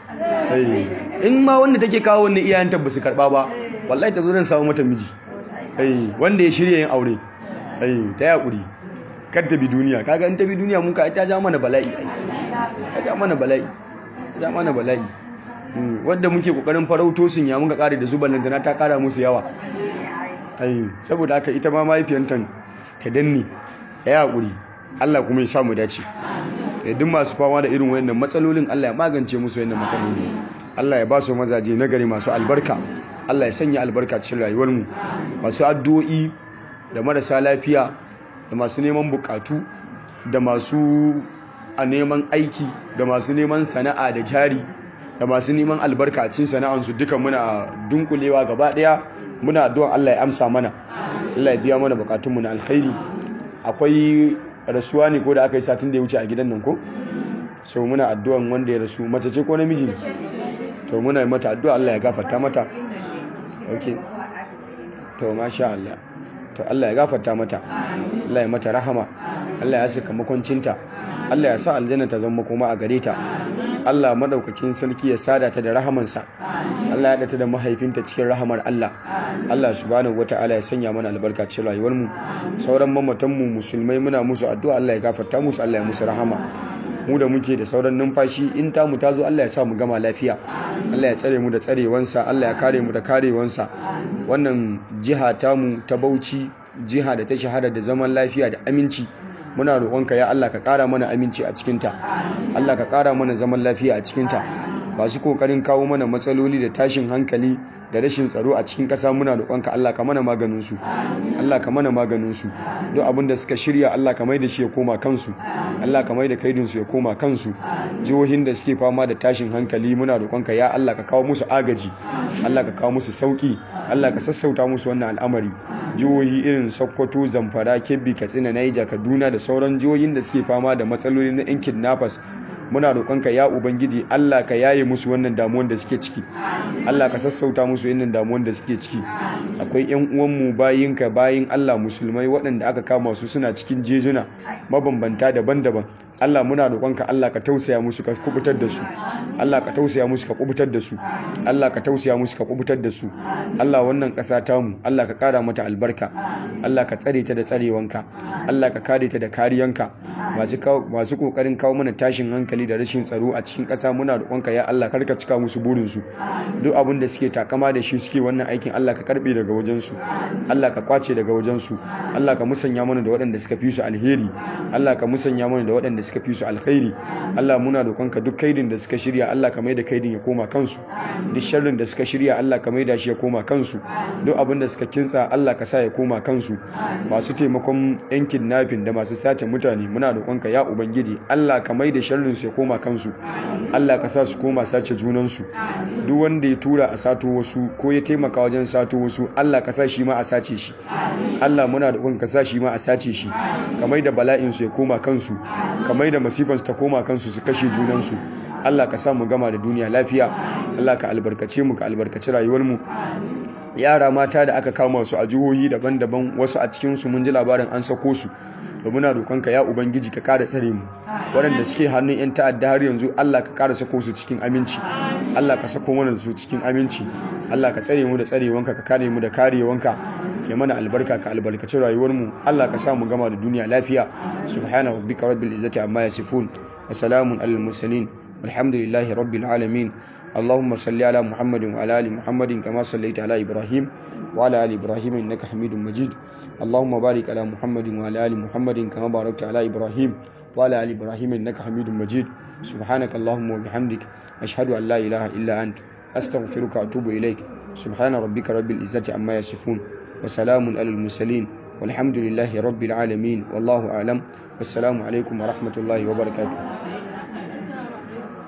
in ma wanda take kawo wanne iyayenta ba su karɓa ba wallahi ta zo zan samu mata miji wanda ya shirya yin aure ta yaƙuri kar ta bi duniya kaga in ta bi duniya mun ka ta ja mana bala'i ta ja mana bala'i ta ja mana bala'i wanda muke kokarin farauto sun ya muka kare da su ballantana ta kara musu yawa saboda haka ita ma mahaifiyantan ta danne ya yaƙuri Allah kuma ya samu dace duk masu fama da irin wayannan matsalolin Allah ya magance musu wayannan matsaloli Allah ya ba su mazaje nagari masu albarka Allah ya sanya albarka cikin rayuwar mu masu addu'o'i da marasa lafiya da masu neman bukatu da masu a neman aiki da masu neman sana'a da jari da masu neman albarka a cikin sana'ansu duka muna dunkulewa gaba daya muna addu'an Allah ya amsa mana Allah ya biya mana bukatunmu na alkhairi akwai rasuwa ne ko da aka yi satin da ya wuce a gidan nan ko so muna addu'an wanda ya rasu mace ce ko namiji to muna mata addu'a Allah ya gafarta mata okay to masha Allah to Allah ya gafarta mata Allah ya mata rahama Allah ya saka makoncinta Allah ya sa aljanna ta zama kuma a gare ta Allah madaukakin sarki ya sada ta da rahamansa Allah ya data da mahaifinta cikin rahamar Allah Allah subhanahu wataala ya sanya mana albarka cikin rayuwar mu sauran mamatan mu musulmai muna musu addu'a Allah ya gafarta musu Allah ya musu rahama mu da muke da sauran numfashi in ta mu ta zo Allah ya sa mu gama lafiya Allah ya tsare mu da tsarewansa Allah ya kare mu da karewansa wannan jiha tamu ta Bauchi jiha da ta shahara da zaman lafiya da aminci muna roƙonka ya Allah ka ƙara mana aminci a cikinta Allah ka ƙara mana zaman lafiya a cikinta masu kokarin kawo mana matsaloli da tashin hankali da rashin tsaro a cikin ƙasa muna roƙonka Allah ka mana maganin su Allah ka mana maganin su duk abin da suka shirya Allah ka mai da shi ya koma kansu Allah ka mai da kaidin su ya koma kansu jihohin da suke fama da tashin hankali muna roƙonka ya Allah ka kawo musu agaji Allah ka kawo musu sauki Allah ka sassauta musu wannan al'amari jihohi irin Sokoto Zamfara Kebbi Katsina Niger Kaduna da sauran jihohin da suke fama da matsaloli na yan kidnappers muna roƙonka ya ubangiji Allah ka yaye musu wannan damuwan da suke ciki Allah ka sassauta musu wannan damuwan da suke ciki akwai ƴan uwanmu bayinka bayin Allah musulmai waɗanda aka kama su suna cikin jejuna mabambanta daban-daban Allah muna roƙonka Allah ka tausaya musu ka kubutar da su Allah ka tausaya musu ka kubutar da su Allah ka tausaya musu ka kubutar da su Allah wannan ƙasa tamu Allah ka ƙara mata albarka Allah ka tsare ta da tsarewanka Allah ka kare ta da kariyanka masu kokarin kawo mana tashin hankali da rashin tsaro a cikin ƙasa muna roƙonka ya Allah karka cika musu burinsu duk abin da suke takama da shi suke wannan aikin Allah ka karbe daga wajensu Allah ka kwace daga wajensu Allah ka musanya mana da waɗanda suka fi su alheri Allah ka musanya mana da waɗanda suka fi su alkhairi Allah muna roƙonka duk kaidin da suka shirya Allah ka maida kaidin ya koma kansu duk sharrin da suka shirya Allah ka maida shi ya koma kansu duk abin da suka kintsa Allah ka sa ya koma kansu masu taimakon yan kidnapping da masu sace mutane muna roƙonka ya ubangiji Allah ka maida sharrin su ya koma kansu Allah ka sa su koma sace junansu duk wanda ya tura a sato wasu ko ya taimaka wajen sato wasu Allah ka sa shi ma a sace shi Allah muna roƙonka sa shi ma a sace shi ka maida bala'in su ya koma kansu ka maida masifan su ta koma kansu su kashe junansu Allah ka sa mu gama da duniya lafiya Allah ka albarkace mu ka albarkaci rayuwar mu yara mata da aka kama su a jihohi daban-daban wasu a cikin su mun ji labarin an sako su da muna roƙonka ya ubangiji ka kara tsare mu waɗanda suke hannun yan ta'adda har yanzu Allah ka kara sako su cikin aminci Allah ka sako mana da su cikin aminci Allah ka tsare mu da tsarewanka ka kare mu da karewanka ya mana albarka ka albarkaci rayuwar mu Allah ka sa mu gama da duniya lafiya subhana rabbika rabbil izzati amma yasifun wa salamun alal mursalin walhamdulillahi rabbil alamin اللهم صل على محمد وعلى ال محمد كما صليت على ابراهيم وعلى ال ابراهيم انك حميد مجيد اللهم بارك على محمد وعلى ال محمد كما باركت على ابراهيم وعلى ال ابراهيم انك حميد مجيد سبحانك اللهم وبحمدك اشهد ان لا اله الا انت استغفرك واتوب اليك سبحان ربك رب العزه عما يصفون وسلام على المرسلين والحمد لله رب العالمين والله اعلم والسلام عليكم ورحمه الله وبركاته